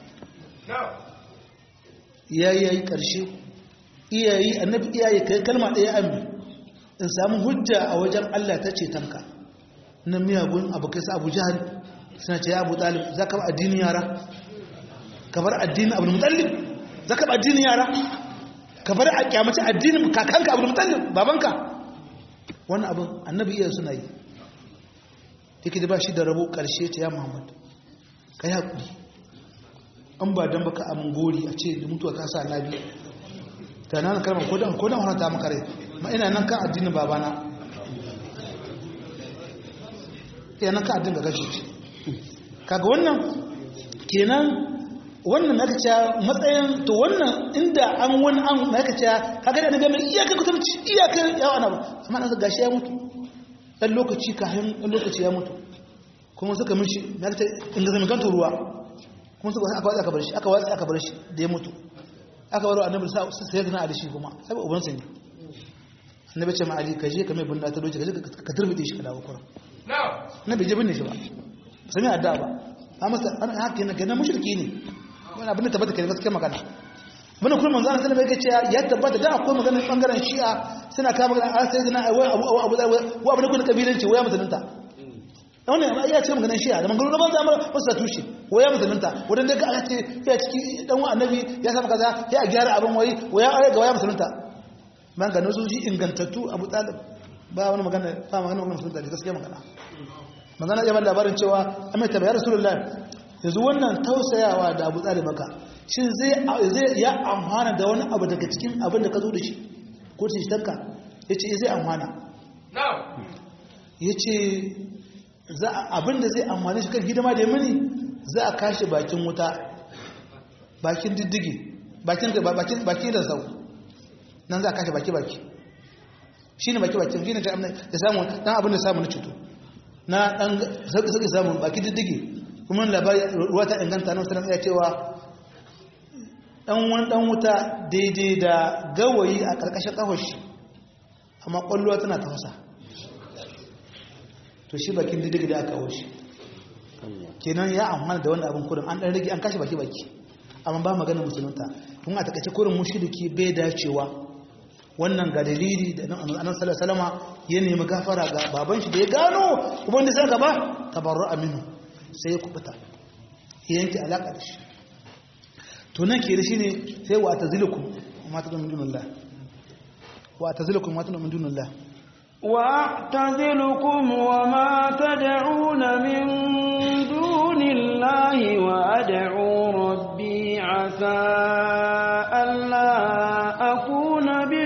ya yi ƙarshe iyayi annabi iyaye ka yi kalma ɗaya ammi in samu hujja a wajen Allah ta ce tanka na miyagun abokai su abu jihar suna ce ya abu talib za ka ba addinin yara ka bar addinin abu mutallib za ka ba addinin yara ka bar a kyamaci addinin kakanka abu mutallib babanka wannan abin annabi iya suna yi yake da ba shi da rabo karshe ta ya muhammad ka yi haƙuri an ba don baka amin gori a ce da mutuwa ta sa na biyu ta nan kalmar ko dan ko dan ta maka rai ma ina nan kan addinin babana ina nan kan addinin da gashi kaga wannan kenan wannan na kace matsayin to wannan inda an wani an na kace kaga da ga mai iyaka kusanci iyaka yawa na amma nan gashi ya mutu dan lokaci kafin dan lokaci ya mutu kuma suka mishi na kace in ga zama kan ruwa kuma suka aka watsa aka bar shi aka watsa aka bar shi da ya mutu aka baro annabi sai ga na ali shi kuma sai uban sa ne annabi ce ma ali ka je ka mai bunda ta doje ka je ka turbide shi ka dawo kuran annabi je binne shi ba sai mai adda ba amma an haka ne kana mushriki ne wannan abin da tabbata kai gaskiya magana mun kuma manzo Allah sallallahu alaihi wasallam ya tabbata da akwai maganar bangaren shi'a suna kama magana a sai dina abu abu abu abu ne kun kabilanci waya musulunta wannan ya ce maganar shi'a da magana ban zama wasu tushe waya musulunta wadda daga aka ce ya ciki dan annabi ya samu kaza ya gyara abin wai waya aure ga waya musulunta man ga nasu shi ingantattu abu talib ba wani magana ba magana magana musulunta da gaskiya magana magana ya ban labarin cewa amma ta bayar rasulullah yanzu wannan tausayawa da abu talib maka shin zai zai ya amfana da wani abu daga cikin abin da ka zo da shi ko ce shi tanka yace zai amfana yace za abin da zai amfane shi kan hidima da mini za a kashe bakin wuta bakin diddigi bakin bakin bakin da sau nan za a kashe baki baki shine baki baki shine da samu dan abin da samu na cuto na dan zaki zaki samu baki diddigi kuma labari ruwa ta inganta nan sanan ya cewa dan wani dan wuta daidai da gawayi a karkashin kafar shi amma kwallo tana tafasa to shi bakin diddigi da aka kawo shi kenan ya amfana da wannan abin kurin an dan rage an kashe baki baki amma ba magana musulunta kun a takaice kurin mushriki bai dacewa wannan ga dalili da annabi sallallahu alaihi ya nemi gafara ga baban shi da ya gano kuma wanda sai gaba tabarru aminu sai ya kubuta ya yanke alaka da shi to nan ke da shine sai wa tazilukum ma tadun min dunillah wa tazilukum ma tadun min dunillah وأعتزلكم وما تدعون من دون الله وأدعو ربي عسى ألا أكون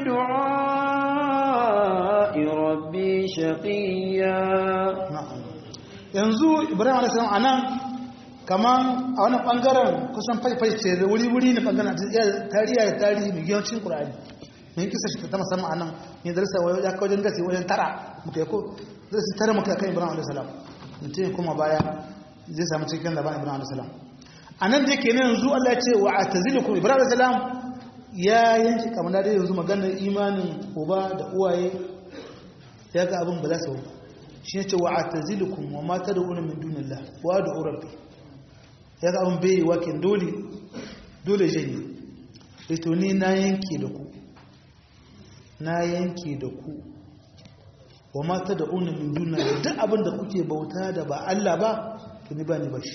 بدعاء ربي شقيا yanzu ibrahim a.s. a nan kaman a wani ɓangaren kusan faifai ce da wuri-wuri na ɓangaren tarihi da tarihi mai yawancin ƙura'ani mai kisa shi ta musamman a nan ne darasa ya kawo wajen gasi wajen tara muka yi ko darasi tara muka kan ibrahim a.s. mutum kuma baya zai samu cikin labarin ibrahim a.s. a nan da ke nan yanzu allah ce wa a tazilikun ibrahim a.s. ya yanki kamar da yanzu maganar imanin uba da uwaye ya ga abin ba za su ba shi ne ce wa a tazilikun wa mata da wani min dunillah wa da urabbi ya ga abin bai yi wakin dole dole janye ito ni na yanke da ku na yanke da ku wa mata da una min duna da duk abin da kuke bauta da ba Allah ba to ni ba ni ba shi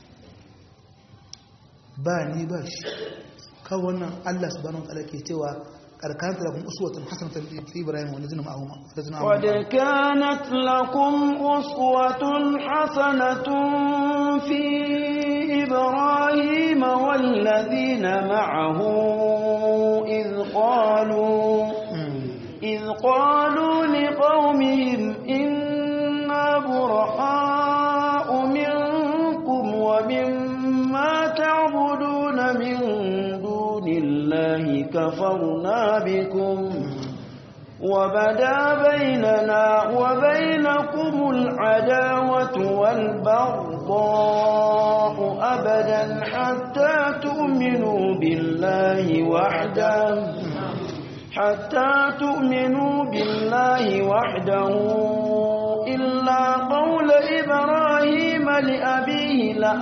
ba ni ba shi kan wannan Allah subhanahu wa ta'ala ke cewa karkanta lakum uswatun hasanatan fi ibrahim wa ladina ma'ahum qad kanat lakum uswatun hasanatun fi ibrahim wal ladina ma'ahu id qalu إذ قالوا لقومهم إنا براء منكم ومما تعبدون من دون الله كفرنا بكم وبدا بيننا وبينكم العداوة والبغضاء أبدا حتى تؤمنوا بالله وحده حتى تؤمنوا بالله وحده إلا قول إبراهيم لأبيه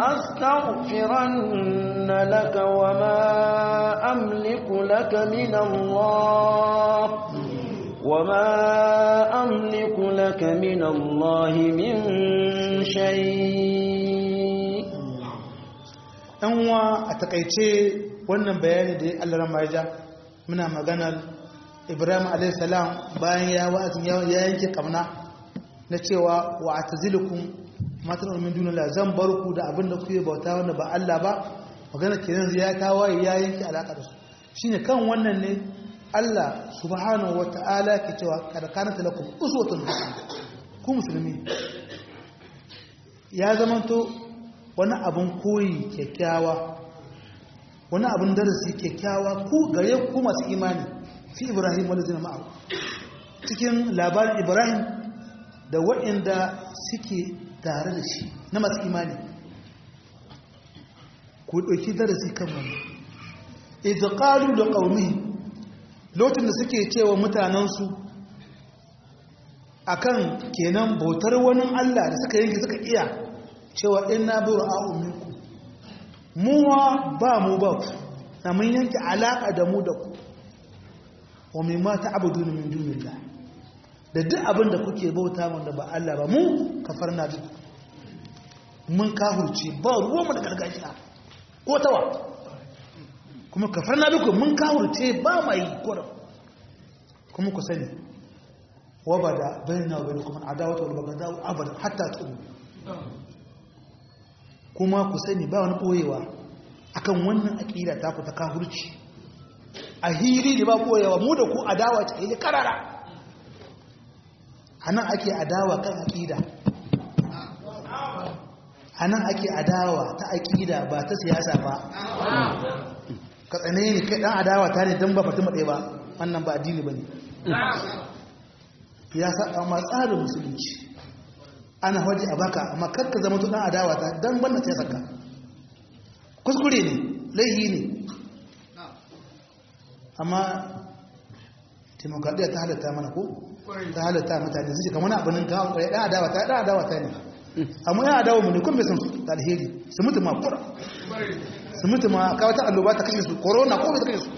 لأستغفرن لك وما أملك لك من الله وما أملك لك من الله من شيء أنوا أتقيتي wannan bayani da Allah ramaja muna maganar ibrahim alaihissalam bayan ya wa'azin ya yanke kamna na cewa wa a tazilikun matan ulmin dunila zan bar ku da abin da kuke bauta wanda ba Allah ba magana ke yanzu ya tawaye ya yanke alaƙa da su shine kan wannan ne Allah subhanahu wa ta'ala ke cewa kada kana talakum uswatun hasana ku musulmi ya zamanto wani abin koyi kyakkyawa wani abin darasi kyakkyawa ku gare ku masu imani fi ibrahim wanda zina ma'a cikin labarin ibrahim da waɗanda suke tare da shi na masu imani ku ɗauki darasi kan wani izqalu da ƙaumi lokacin da suke cewa mutanensu akan kenan bautar wani allah da suka yanke suka iya cewa ina bi ra'a'u minku muwa ba mu ba ku na mun yanke alaƙa da mu da ku wa mai mata abudu min dunillah da duk abin da kuke bauta wanda ba Allah ba mu kafar na duk mun kahurce ba ruwanmu da gargajiya ko tawa kuma kafar na biku mun kahurce ba mai kuran kuma ku sani wabada bayyana wa bayyana kuma adawata wal bagadawu abada hatta tu'minu kuma ku sani ba wani ɓoyewa akan wannan aƙida ta ku ta kafurci a hili da ba ɓoyewa mu da ku adawa ce hili karara a nan ake adawa kan aƙida a nan ake adawa ta aƙida ba ta siyasa ba ka tsane ne kai ɗan adawa ta ne don ba fatima ɗaya ba wannan ba addini ba ne ya sa ma tsarin musulunci ana waje a baka amma karka zama tunan adawa ta don banda ta saka kuskure ne laihi ne amma demokradiyya ta halatta mana ko ta halatta mutane su ce kamar wani abinin kawo kwaye ɗan adawa ta ɗan adawa ta ne amma yan adawa mu ne kun bai san su da alheri su mutu ma kura su mutu ma kawo ta alloba ta kashe su corona ko bai ta kashe su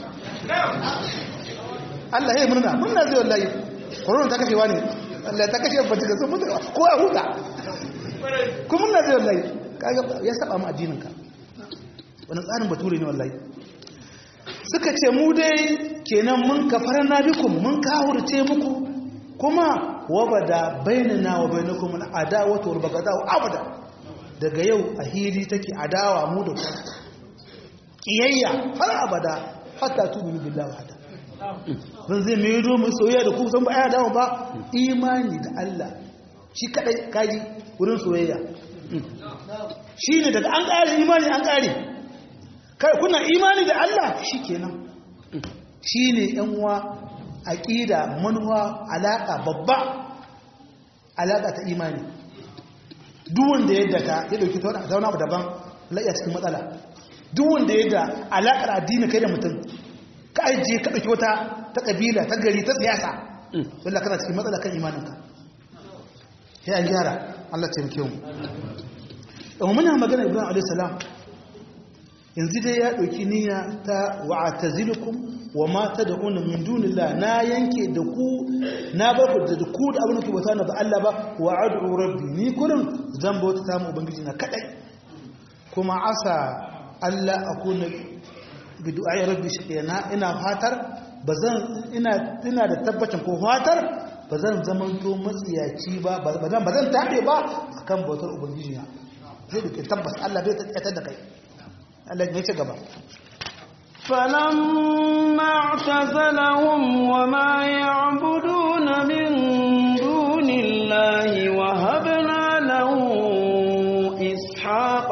Allah ya yi murna murna zai wallahi corona ta kashewa ne Allah ta kashe bacci da sun mutu ko a huta kuma na zai wallahi kaga ya saba mu addinin ka wani tsarin bature ne wallahi suka ce mu dai kenan mun kafara na bikum mun kawurce muku kuma wabada bainana wa bainakum al adawatu wal baghdau abada daga yau a hili take adawa mu da ku kiyayya har abada hatta tu'minu billahi wahda zan zai mai yi mu soyayya da ku san ba ya dawo ba imani da Allah shi kadai kaji wurin soyayya shi ne daga an ƙare imani an ƙare kai kuna imani da Allah shi kenan shi ne uwa aƙida manuwa alaƙa babba alaƙa ta imani duk wanda yadda ta ya ɗauki ta wani abu daban la'iya cikin matsala duk wanda yadda alaƙar addini kai da mutum ka ajiye ka ɗauki wata ta ƙabila ta gari ta siyasa wallah kana cikin matsala kan imaninka sai an gyara Allah taimake mu amma muna magana Ibrahim alayhi salam yanzu dai ya ɗauki niyya ta wa'tazilukum wa ma tad'una min dunillah na yanke da ku na bar ku da ku da abin da ku bauta na ba Allah ba wa ad'u rabbi ni kullum zan bauta ta mu ubangiji na kadai kuma asa Allah akuna bi du'ai rabbi shaqiyana ina fatar bazan ina ina da tabbacin ko fatar bazan zaman to matsiyaci ba bazan bazan tabe ba akan bautar ubangiji na zai duke tabbas Allah bai tattar da kai Allah ne ce gaba فلما اعتزلهم وما يعبدون من دون الله وهبنا له إسحاق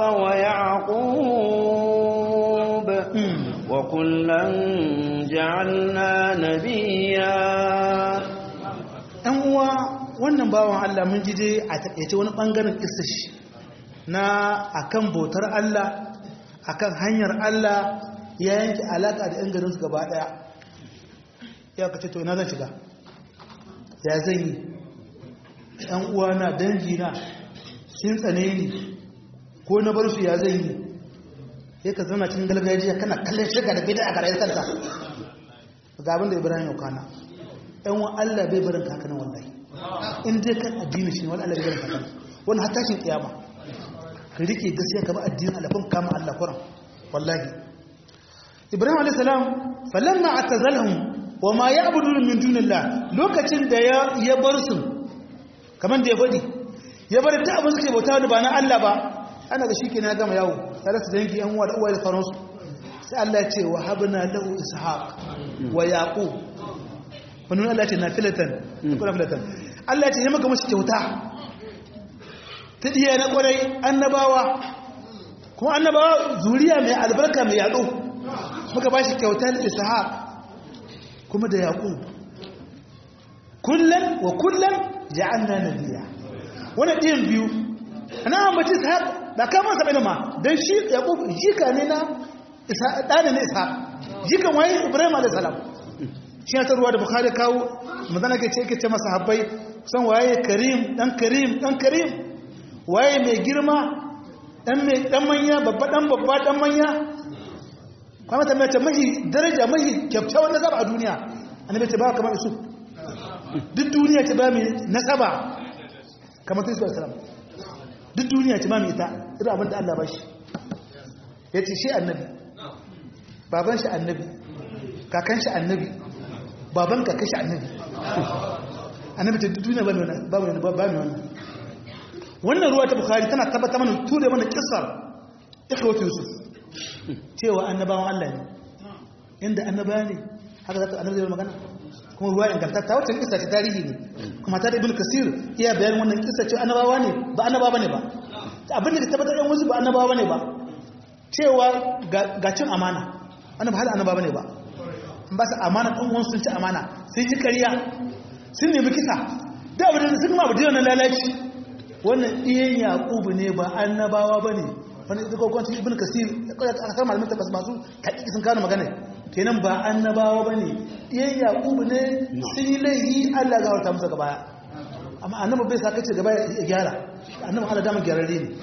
ويعقوب وكلا جعلنا نبيا ɗan uwa wannan bawan Allah mun ji dai a taƙaice wani ɓangaren shi na akan bautar Allah akan hanyar Allah ya yanke alaƙa da 'yan garinsu gaba ɗaya ya kace to ina zan shiga ya zan yi ‘yan uwana dangina sun tsane ni ko na bar su ya zan yi sai ka zauna cikin galgajiya kana kallon shiga da bida a garayar kanta ga abin da ibrahim yau kana ‘yan wa Allah bai barin kakanan wallahi in dai kan addini shi wani Allah bai barin kakanan wani hatashin kiyama ka rike gaskiya kama addinin alafin kama Allah kuran wallahi ibrahim alayhi salam falamma atazalhum wa ma ya'budun min dunillah lokacin da ya ya bar su kaman da ya fadi ya bar da abin suke bauta da ba na Allah ba ana ga shikenan ya gama yawo tare su dangi yan uwa da uwa da sauransu sai Allah ya ce wa habna lahu ishaq wa yaqub wannan Allah ya ce nafilatan kuma nafilatan Allah ya ce ya maka musu kyauta ta diya na kwarai annabawa kuma annabawa zuriya mai albarka mai yaɗo muka ba shi kyautar ishaq kuma da yaqub kullum wa kullum ja'alna nabiyya wannan ɗiyan biyu ana ambaci ishaq da kama sa bane ma dan shi yaqub jika ne na ishaq dana ne ishaq jikan waye ibrahim alayhi salam shi ta ruwa da bukhari kawo madana ke ce yake ce masa habbai san waye karim dan karim dan karim waye mai girma dan mai dan manya babba dan babba dan manya kuma ta mace mahi daraja mahi kyautawan nasaba a duniya annabi ta ba kamar isu duk duniya ta ba mai nasaba kamar ta isu salam duk duniya ce ba mai ita irin abin da Allah ba shi ya ce shi annabi baban shi annabi kakan shi annabi baban kakan shi annabi annabi ta duniya ba mai wannan ba mai wannan wannan ruwa ta bukari tana tabbata mana ture mana kissar ikhwatu yusuf cewa annabawan Allah ne inda annaba ne haka zata annabi zai magana kuma ruwa ingantatta wacce kissa ce tarihi ne kuma ta da ibn kasir iya bayan wannan kissa ce annabawa ne ba annaba bane ba abin da tabbatar yan wasu ba annabawa bane ba cewa ga cin amana annaba hal annaba bane ba ba su amana ɗan uwan sun ci amana sun yi ƙarya sun nemi kisa da abin da sun ma abu da lalaci wannan iyan yaƙubu ne ba annabawa ba ne wani ita kwakwanci ibn kasir a kasar malamin tabbas masu haƙiƙi sun kawo magana kenan ba annabawa ba ne iyan yaƙubu ne sun yi laihi allah ga wata musa gabaya amma annaba bai sa kace gaba ya gyara annaba allah damar gyararre ne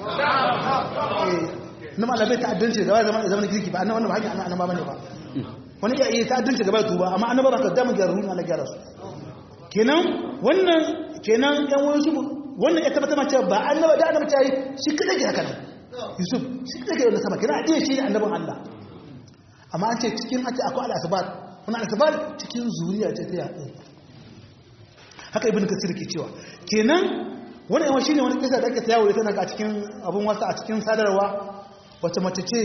annaba allah bai ta'addanci gaba ya zama girki ba annaba ba hanyar annaba ba ne ba wani iya iya ta'addanci gaba ya tuba amma annaba ba ka damar gyararru ne allah gyara su kenan wannan kenan yan wani su wannan ya tabbata ma cewa ba annaba da annaba tayi shi kada ke haka nan yusuf shi kada ke wannan sama kina adiye shi ne annabin Allah amma an ce cikin ake akwai al-asbat wannan al-asbat cikin zuriya ce ta yaƙo haka ibnu kasir ke cewa kenan wannan yawan shine wani kisa da ake tayawo da tana a cikin abun wasa a cikin sadarwa wata mace ce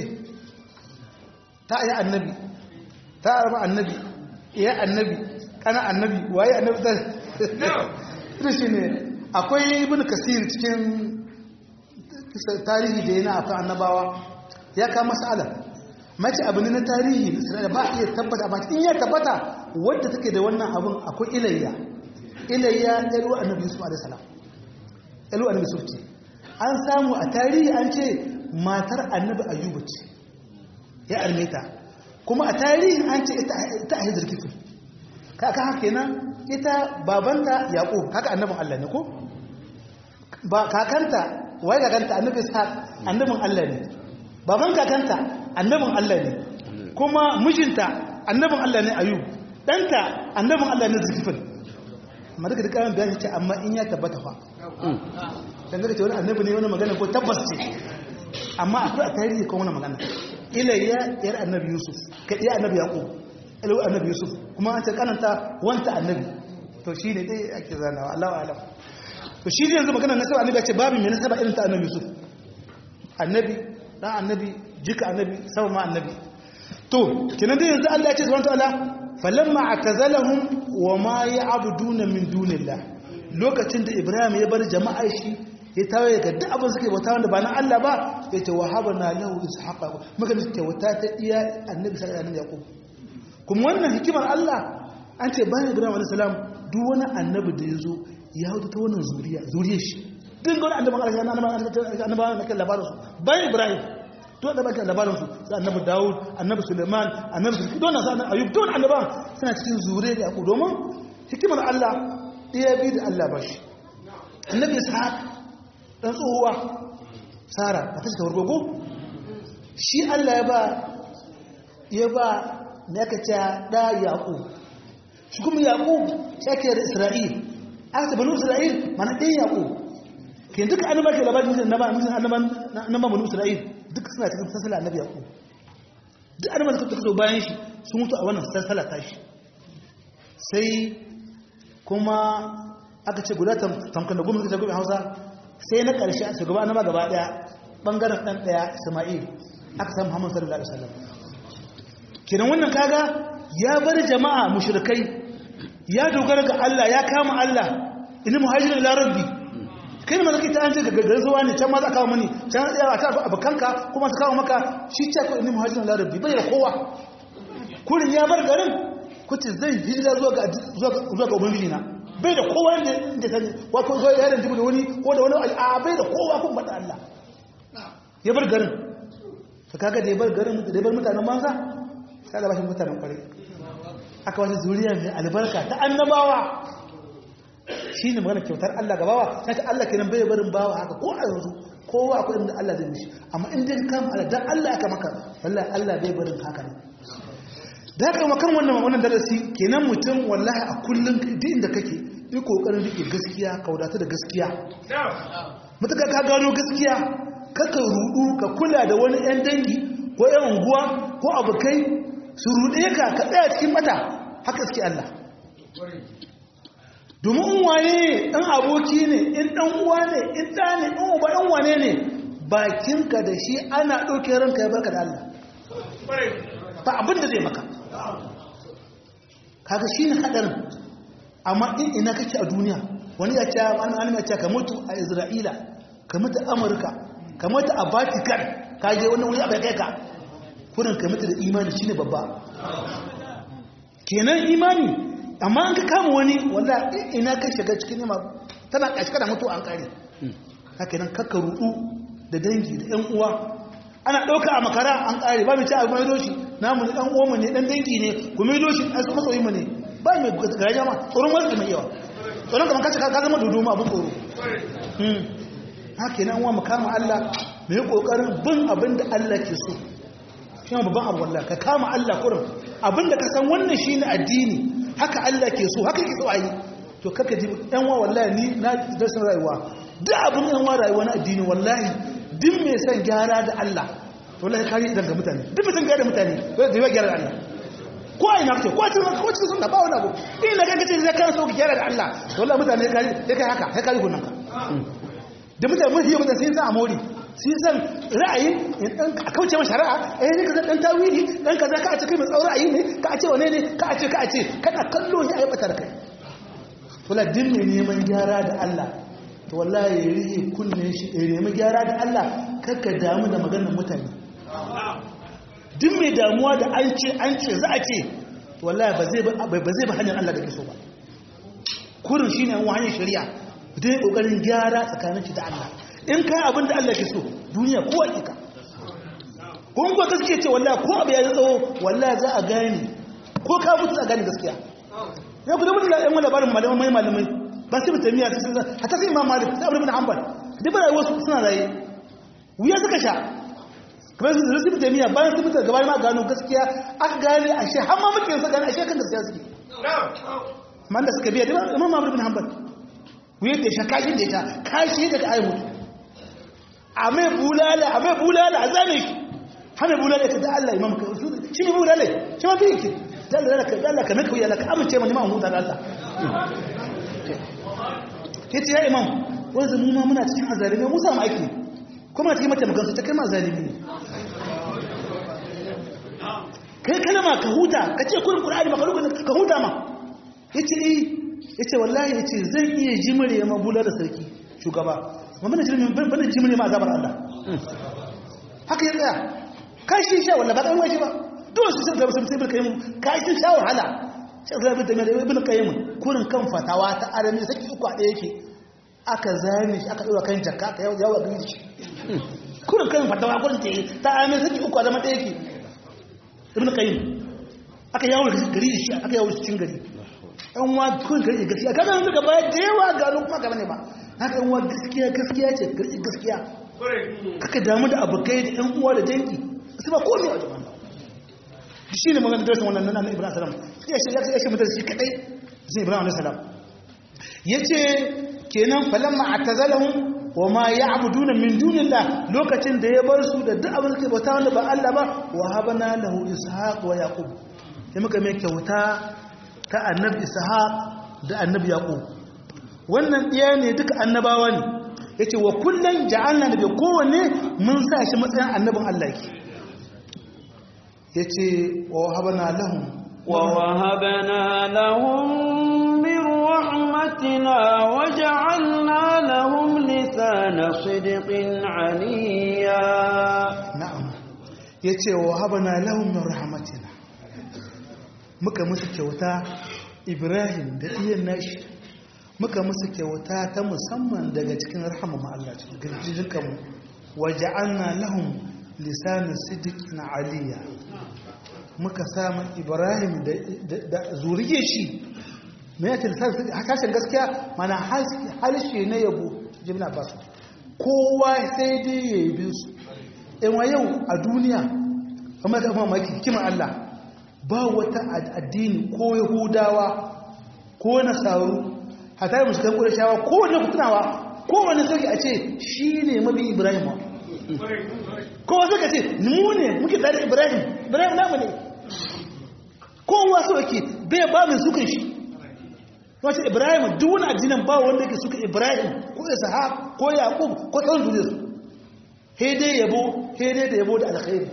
ta ayi annabi ta arba annabi iya annabi kana annabi waye annabi ta ita shine akwai ibn kasir cikin tarihi da yana akan annabawa ya kama mas'ala mace abu ne na tarihi da ba iya tabbata ba in ya tabbata wadda take da wannan abun akwai ilayya ilayya ɗaru annabi yusuf alaihi salam ɗaru annabi yusuf ce an samu a tarihi an ce matar annabi ayyuba ce ya armeta kuma a tarihi an ce ita a hijir kifin kaka haka kenan ita babanta yaƙo haka annabin Allah ne ko ba kakanta wai kakanta annabin sa annabin Allah ne baban kakanta annabin Allah ne kuma mijinta annabin Allah ne ayub ɗanta annabin Allah ne zulkifil amma duka duka bayani ce amma in ya tabbata fa dan ga ce wani annabi ne wani magana ko tabbas ce amma akwai a tarihi ko wani magana ilayya yar annabi yusuf ka iya annabi yaqub ilu annabi yusuf kuma an ce kananta wanta annabi to shi ne dai ake zanawa Allah wa alam to shi ne yanzu magana nasaba annabi ce babu mai nasaba irin ta annabi yusuf annabi dan annabi jika annabi sama ma annabi to kenan dai yanzu Allah ya ce subhanahu wa ta'ala falamma atazalahum wa ma ya'buduna min dunillah lokacin da Ibrahim ya bar jama'ar shi ya tawaye ga duk abin suke bauta wanda ba na Allah ba ya ce wahabana lahu ishaqa muka ne kyauta ta iya annabi sallallahu alaihi wasallam kuma wannan hikimar Allah an ce bayan Ibrahim alaihi salam duk wani annabi da ya zo ya hudu ta wannan zuriya zuriyar shi duk wani annabi Allah ya annabi annabi na kan labarin su bayan Ibrahim to da bakin labarin su sai annabi Dawud annabi Suleiman annabi Sulki don sa Ayub don annaban suna cikin zuriyar Yaqub domin hikimar Allah ɗaya bi da Allah bashi annabi Ishaq dan tsohuwa Sara ba ta cika wargogo shi Allah ya ba ya ba me aka ce da Yaqub shi kuma Yaqub shi ake da Isra'il aka banu Isra'il mana ɗaya Yaqub ke duka annabawa ke labarin annaban annaban banu Isra'il duk suna cikin sassala annabi yaƙo duk annaban da suka zo bayan shi sun mutu a wannan sassala ta shi sai kuma aka ce guda tamkan da goma suka ce goma hausa sai na ƙarshe a shugaba annaba gaba ɗaya ɓangaren ɗan ɗaya isma'il aka samu muhammadu sallallahu alaihi wasallam kenan wannan kaga ya bar jama'a mushrikai ya dogara ga Allah ya kama Allah inna muhajirin ila rabbi kai ma zaka ta an ce ga garin zuwa ne can ma za kawo mani can ya ta abukanka kuma su kawo maka shi ce ko inni muhajirin la rabbi bai da kowa kurin ya bar garin kuce zai hijira zuwa ga zuwa ga ubangiji na bai da kowa da da sani wa ko zo yaran jibu da wani ko da wani a bai da kowa kun bada Allah ya bar garin to kaga da ya bar garin da ya bar mutanen manza sai Allah ba shi mutanen kware aka wata zuriya mai albarka ta annabawa shi ne magana kyautar Allah ga bawa sai ta Allah kenan bai barin bawa haka ko a yanzu kowa akwai inda Allah zai mishi amma in dai kam Allah dan Allah aka maka wallahi Allah bai barin haka ne da haka makan wannan wannan darasi kenan mutum wallahi a kullun duk inda kake yi kokarin rike rike gaskiya ka wadata da gaskiya matuka ka gano gaskiya kaka rudu ka kula da wani yan dangi ko yan unguwa ko abokai su rude ka ka tsaya cikin mata haka suke Allah domin waye ɗan aboki ne in ɗan uwa ne in ɗa ne in uba ɗan wane ne bakinka da shi ana ɗauke ranka ya barka da Allah ba abin da zai maka kaga shi ne haɗarin amma in ina kake a duniya wani ya ce an an ya ce ka mutu a Isra'ila ka mutu a Amurka ka mutu a Vatican ka je wannan wuri abai kai ka kurin ka mutu da imani shine babba kenan imani amma an ka kama wani walla ina ka shiga cikin nema tana kashka da mutu an kare haka nan kakka rudu da dangi da yan uwa ana ɗauka a makara an kare ba mai ci a mai doshi namu ne ɗan uwanmu ne ɗan dangi ne ku mai doshi a su masoyi mu ne ba mai garaja ma tsoron wasu mai yawa tsoron kamar kace ka zama dudu ma abin tsoro haka nan uwa mu kama Allah mu yi kokarin bin abin da Allah ke so shi babban abu wallahi ka kama Allah kurin abin da ka san wannan shine addini haka Allah ke so haka ke so ayi to kaka ji yan wa wallahi ni na dasin rayuwa duk abin yan wa rayuwa na addini wallahi duk mai san gyara da Allah wallahi kare daga mutane duk mai san gyara da mutane zai yi gyara da Allah ko ai nafce ko cikin ko cikin sunna ba wani abu in na kaga ce zai kana so ka gyara da Allah wallahi mutane ya kare ya kai haka ya kare gunan ka da mutane mun yi mutane sai san amori sai san ra'ayin dan a kauce masa shari'a eh ne kaza dan tawili dan kaza ka a ce kai mai tsauri ra'ayi ne ka a ce wane ne ka a ce ka a ce kana kallo ya aibata da kai wala din ne neman gyara da Allah to wallahi ya rihe kunnen shi ya nemi gyara da Allah kakka damu da maganar mutane duk mai damuwa da an ce an ce za a ce to wallahi ba zai ba zai ba hanyar Allah da ke so ba kurin shine an hanyar shari'a dai kokarin gyara tsakanin shi da Allah in kai abin da Allah ke so duniya ko hakika kun ko gaskiya ce wallahi ko abu ya tsawo wallahi za a gane ko ka mutu za a gane gaskiya ya ku da mutu da yan labarin malamai malamai ba su mutum miya sun hata sai imam malik sai abu bin hanbal duk ba rayuwar su suna raye wuya suka sha kamar su zai mutum miya bayan su mutu gaba ma gano gaskiya aka gane a shi har ma muke yansa gane a shi kan gaskiya suke man da suka biya da imam malik bin hanbal wuya da sha kashin da ya sha kashi daga ayi mutu a mai bulala a mai bulala a zane shi hana bulala ta da Allah imam ka shi ne bulala shi ma fi yake da Allah ka da Allah ka naka wuya ka amince mani ma huta da Allah yace ya imam wanda mu ma muna cikin azalimi mu samu aiki kuma cikin mata magansu ta kai ma zalimi ne kai kalma ka huta ka ce kurin qur'ani maka rubun ka huta ma yace eh yace wallahi yace zan iya jimare ma bulala sarki shugaba ma bana jirmi bana jimre ma azabar Allah haka ya tsaya kai shi sha wallahi ba dan waje ba dole su sai da sun sai bilkai kai shi sha wahala sai da bin da ibn qayyim kurin kan fatawa ta arami saki uku a daya yake aka zane shi aka dora kan jakka aka yawo yawo gani shi kurin kan fatawa kurin ta ta arami saki uku a zama daya yake ibn qayyim aka yawo gari shi aka yawo cikin gari an wa kurin gari gaskiya kaga yanzu gaba da yawa gano kuma gaba ne ba haka yan uwa gaskiya gaskiya ce garki gaskiya kaka damu da abokai da yan uwa da dangi su ba komai a jama'a shi ne magana darasin wannan nan ibrahim salam ya shi ya shi mutar shi kadai sai ibrahim alayhi salam yace kenan falamma atazalahum wa ma ya'buduna min dunillah lokacin da ya bar su da duk abin da ke bauta wanda ba Allah ba wa habana lahu ishaq wa yaqub sai muka mai kyauta ta annabi ishaq da annabi yaqub wannan ɗaya ne duka annabawa ne ya ce wa kullum ja'alna da bai kowanne mun sa shi matsayin annabin Allah ke ya ce wa wahabana lahun wa wahabana lahun min rahmatina wa ja'alna lahum lisana sidqin aliyya na'am ya ce wa wahabana lahun min rahmatina muka musu kyauta ibrahim da iyan nashi muka musu kyauta ta musamman daga cikin rahama ma Allah cikin girjikanmu waja'alna lahum lisanin sidiqin aliyya muka samu Ibrahim da zuriyar shi me yake hasashen gaskiya mana halshe na yabo jibna basu kowa sai dai ya yi su in wa yau a duniya amma ta mamaki kiman Allah ba wata addini ko yahudawa ko nasaru hatta da mushrikan qurayshawa kowanne ku tunawa kowanne sauki a ce shine mabi ibrahim kowa suka ce mu ne muke tare ibrahim ibrahim namu ne kowa so yake bai ba mai sukan shi wace ibrahim duk wani addinin ba wanda yake suka ibrahim ko ishaq ko yaqub ko tsawon duniya su he dai yabo he dai da yabo da alkhairi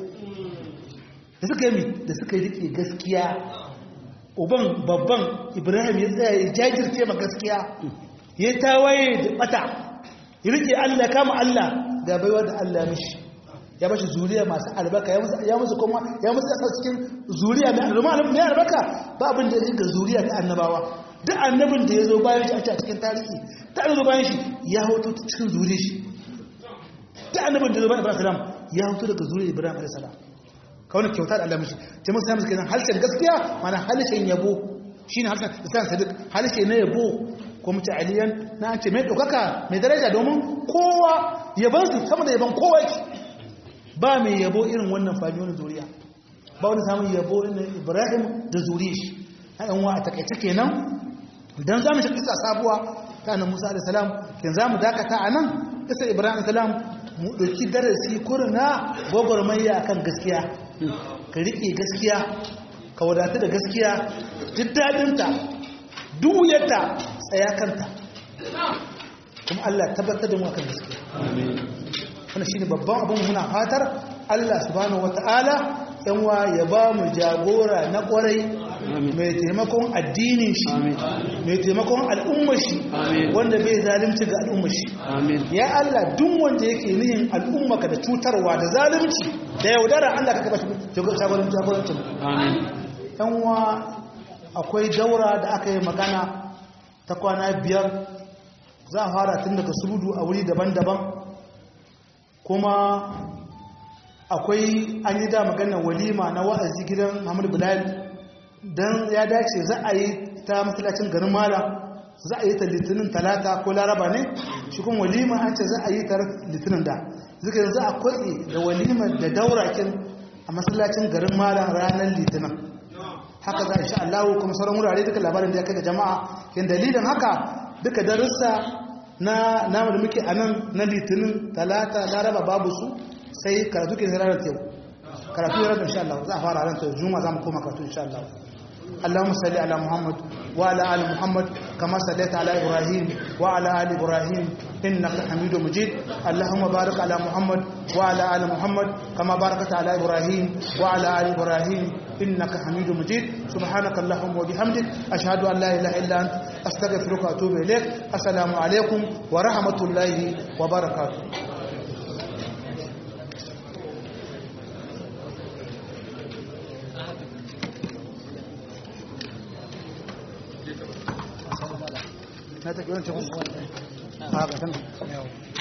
da suka yi da suka yi rike gaskiya uban babban ibrahim ya tsaya ya jajirce ma gaskiya ya tawaye da bata ya rike allah kama allah ga baiwa da allah mishi ya bashi zuriya masu albarka ya musu kuma ya musu yasa cikin zuriya mai albarka mai albarka ba abin da ga zuriya ta annabawa duk annabin da ya zo bayan shi a cikin tarihi ta zo bayan shi ya hoto cikin zuriya shi duk annabin da ya zo bayan ibrahim salam ya hoto daga zuriya ibrahim alayhi salam ka wani kyauta da Allah mishi ta musu samun kenan harshen gaskiya mana harshen yabo shine harshen islam sadiq harshe na yabo ko mutu aliyan na an ce mai ɗaukaka mai daraja domin kowa yabansu sama da yaban kowa yake ba mai yabo irin wannan fami wani zuriya ba wani samun yabo irin ibrahim da zuriya shi a yan wa a takaice kenan dan za mu shi kisa sabuwa ta nan musa da salam ken za mu dakata a nan kisa ibrahim salam mu ɗauki darasi kurna gwagwarmaya akan gaskiya ka riƙe gaskiya ka wadatu da gaskiya duk daɗinta duk yadda tsaya kanta kuma Allah tabbatar da mu akan gaskiya wannan shine babban abin muna fatar Allah subhanahu wataala yanwa ya ba mu jagora na kwarai mai taimakon addinin shi mai taimakon al'ummar shi wanda bai zalunci ga al'ummar shi ya Allah duk wanda yake nihin al'ummaka da cutarwa da zalunci da yaudara Allah ka kaba shi jagorancin jagorancin yanwa akwai daura da aka yi magana ta kwana biyar za a fara tun daga surudu a wuri daban-daban kuma akwai an yi da magana walima na wa'azi gidan Muhammadu Bilal don ya dace za a yi ta masallacin garin Mala za a yi ta litinin talata ko laraba ne shi kuma walima an ce za a yi ta litinin da zuka yanzu a kwatse da walimar da daurakin a masallacin garin Mala ranar litinin haka za a sha Allah kuma sauran wurare duka labarin da ya kai ga jama'a yin dalilin haka duka darussa na namu da muke a nan na litinin talata laraba babu su sai karatu ke ranar yau karatu ya ranar insha Allah za a fara ranar juma za mu koma karatu insha Allah اللهم صل على محمد وعلى ال محمد كما صليت على ابراهيم وعلى ال ابراهيم انك حميد مجيد اللهم بارك على محمد وعلى ال محمد كما باركت على ابراهيم وعلى ال ابراهيم انك حميد مجيد سبحانك اللهم وبحمدك اشهد ان لا اله الا انت استغفرك واتوب اليك السلام عليكم ورحمه الله وبركاته na ta yawancin wasu a ga tana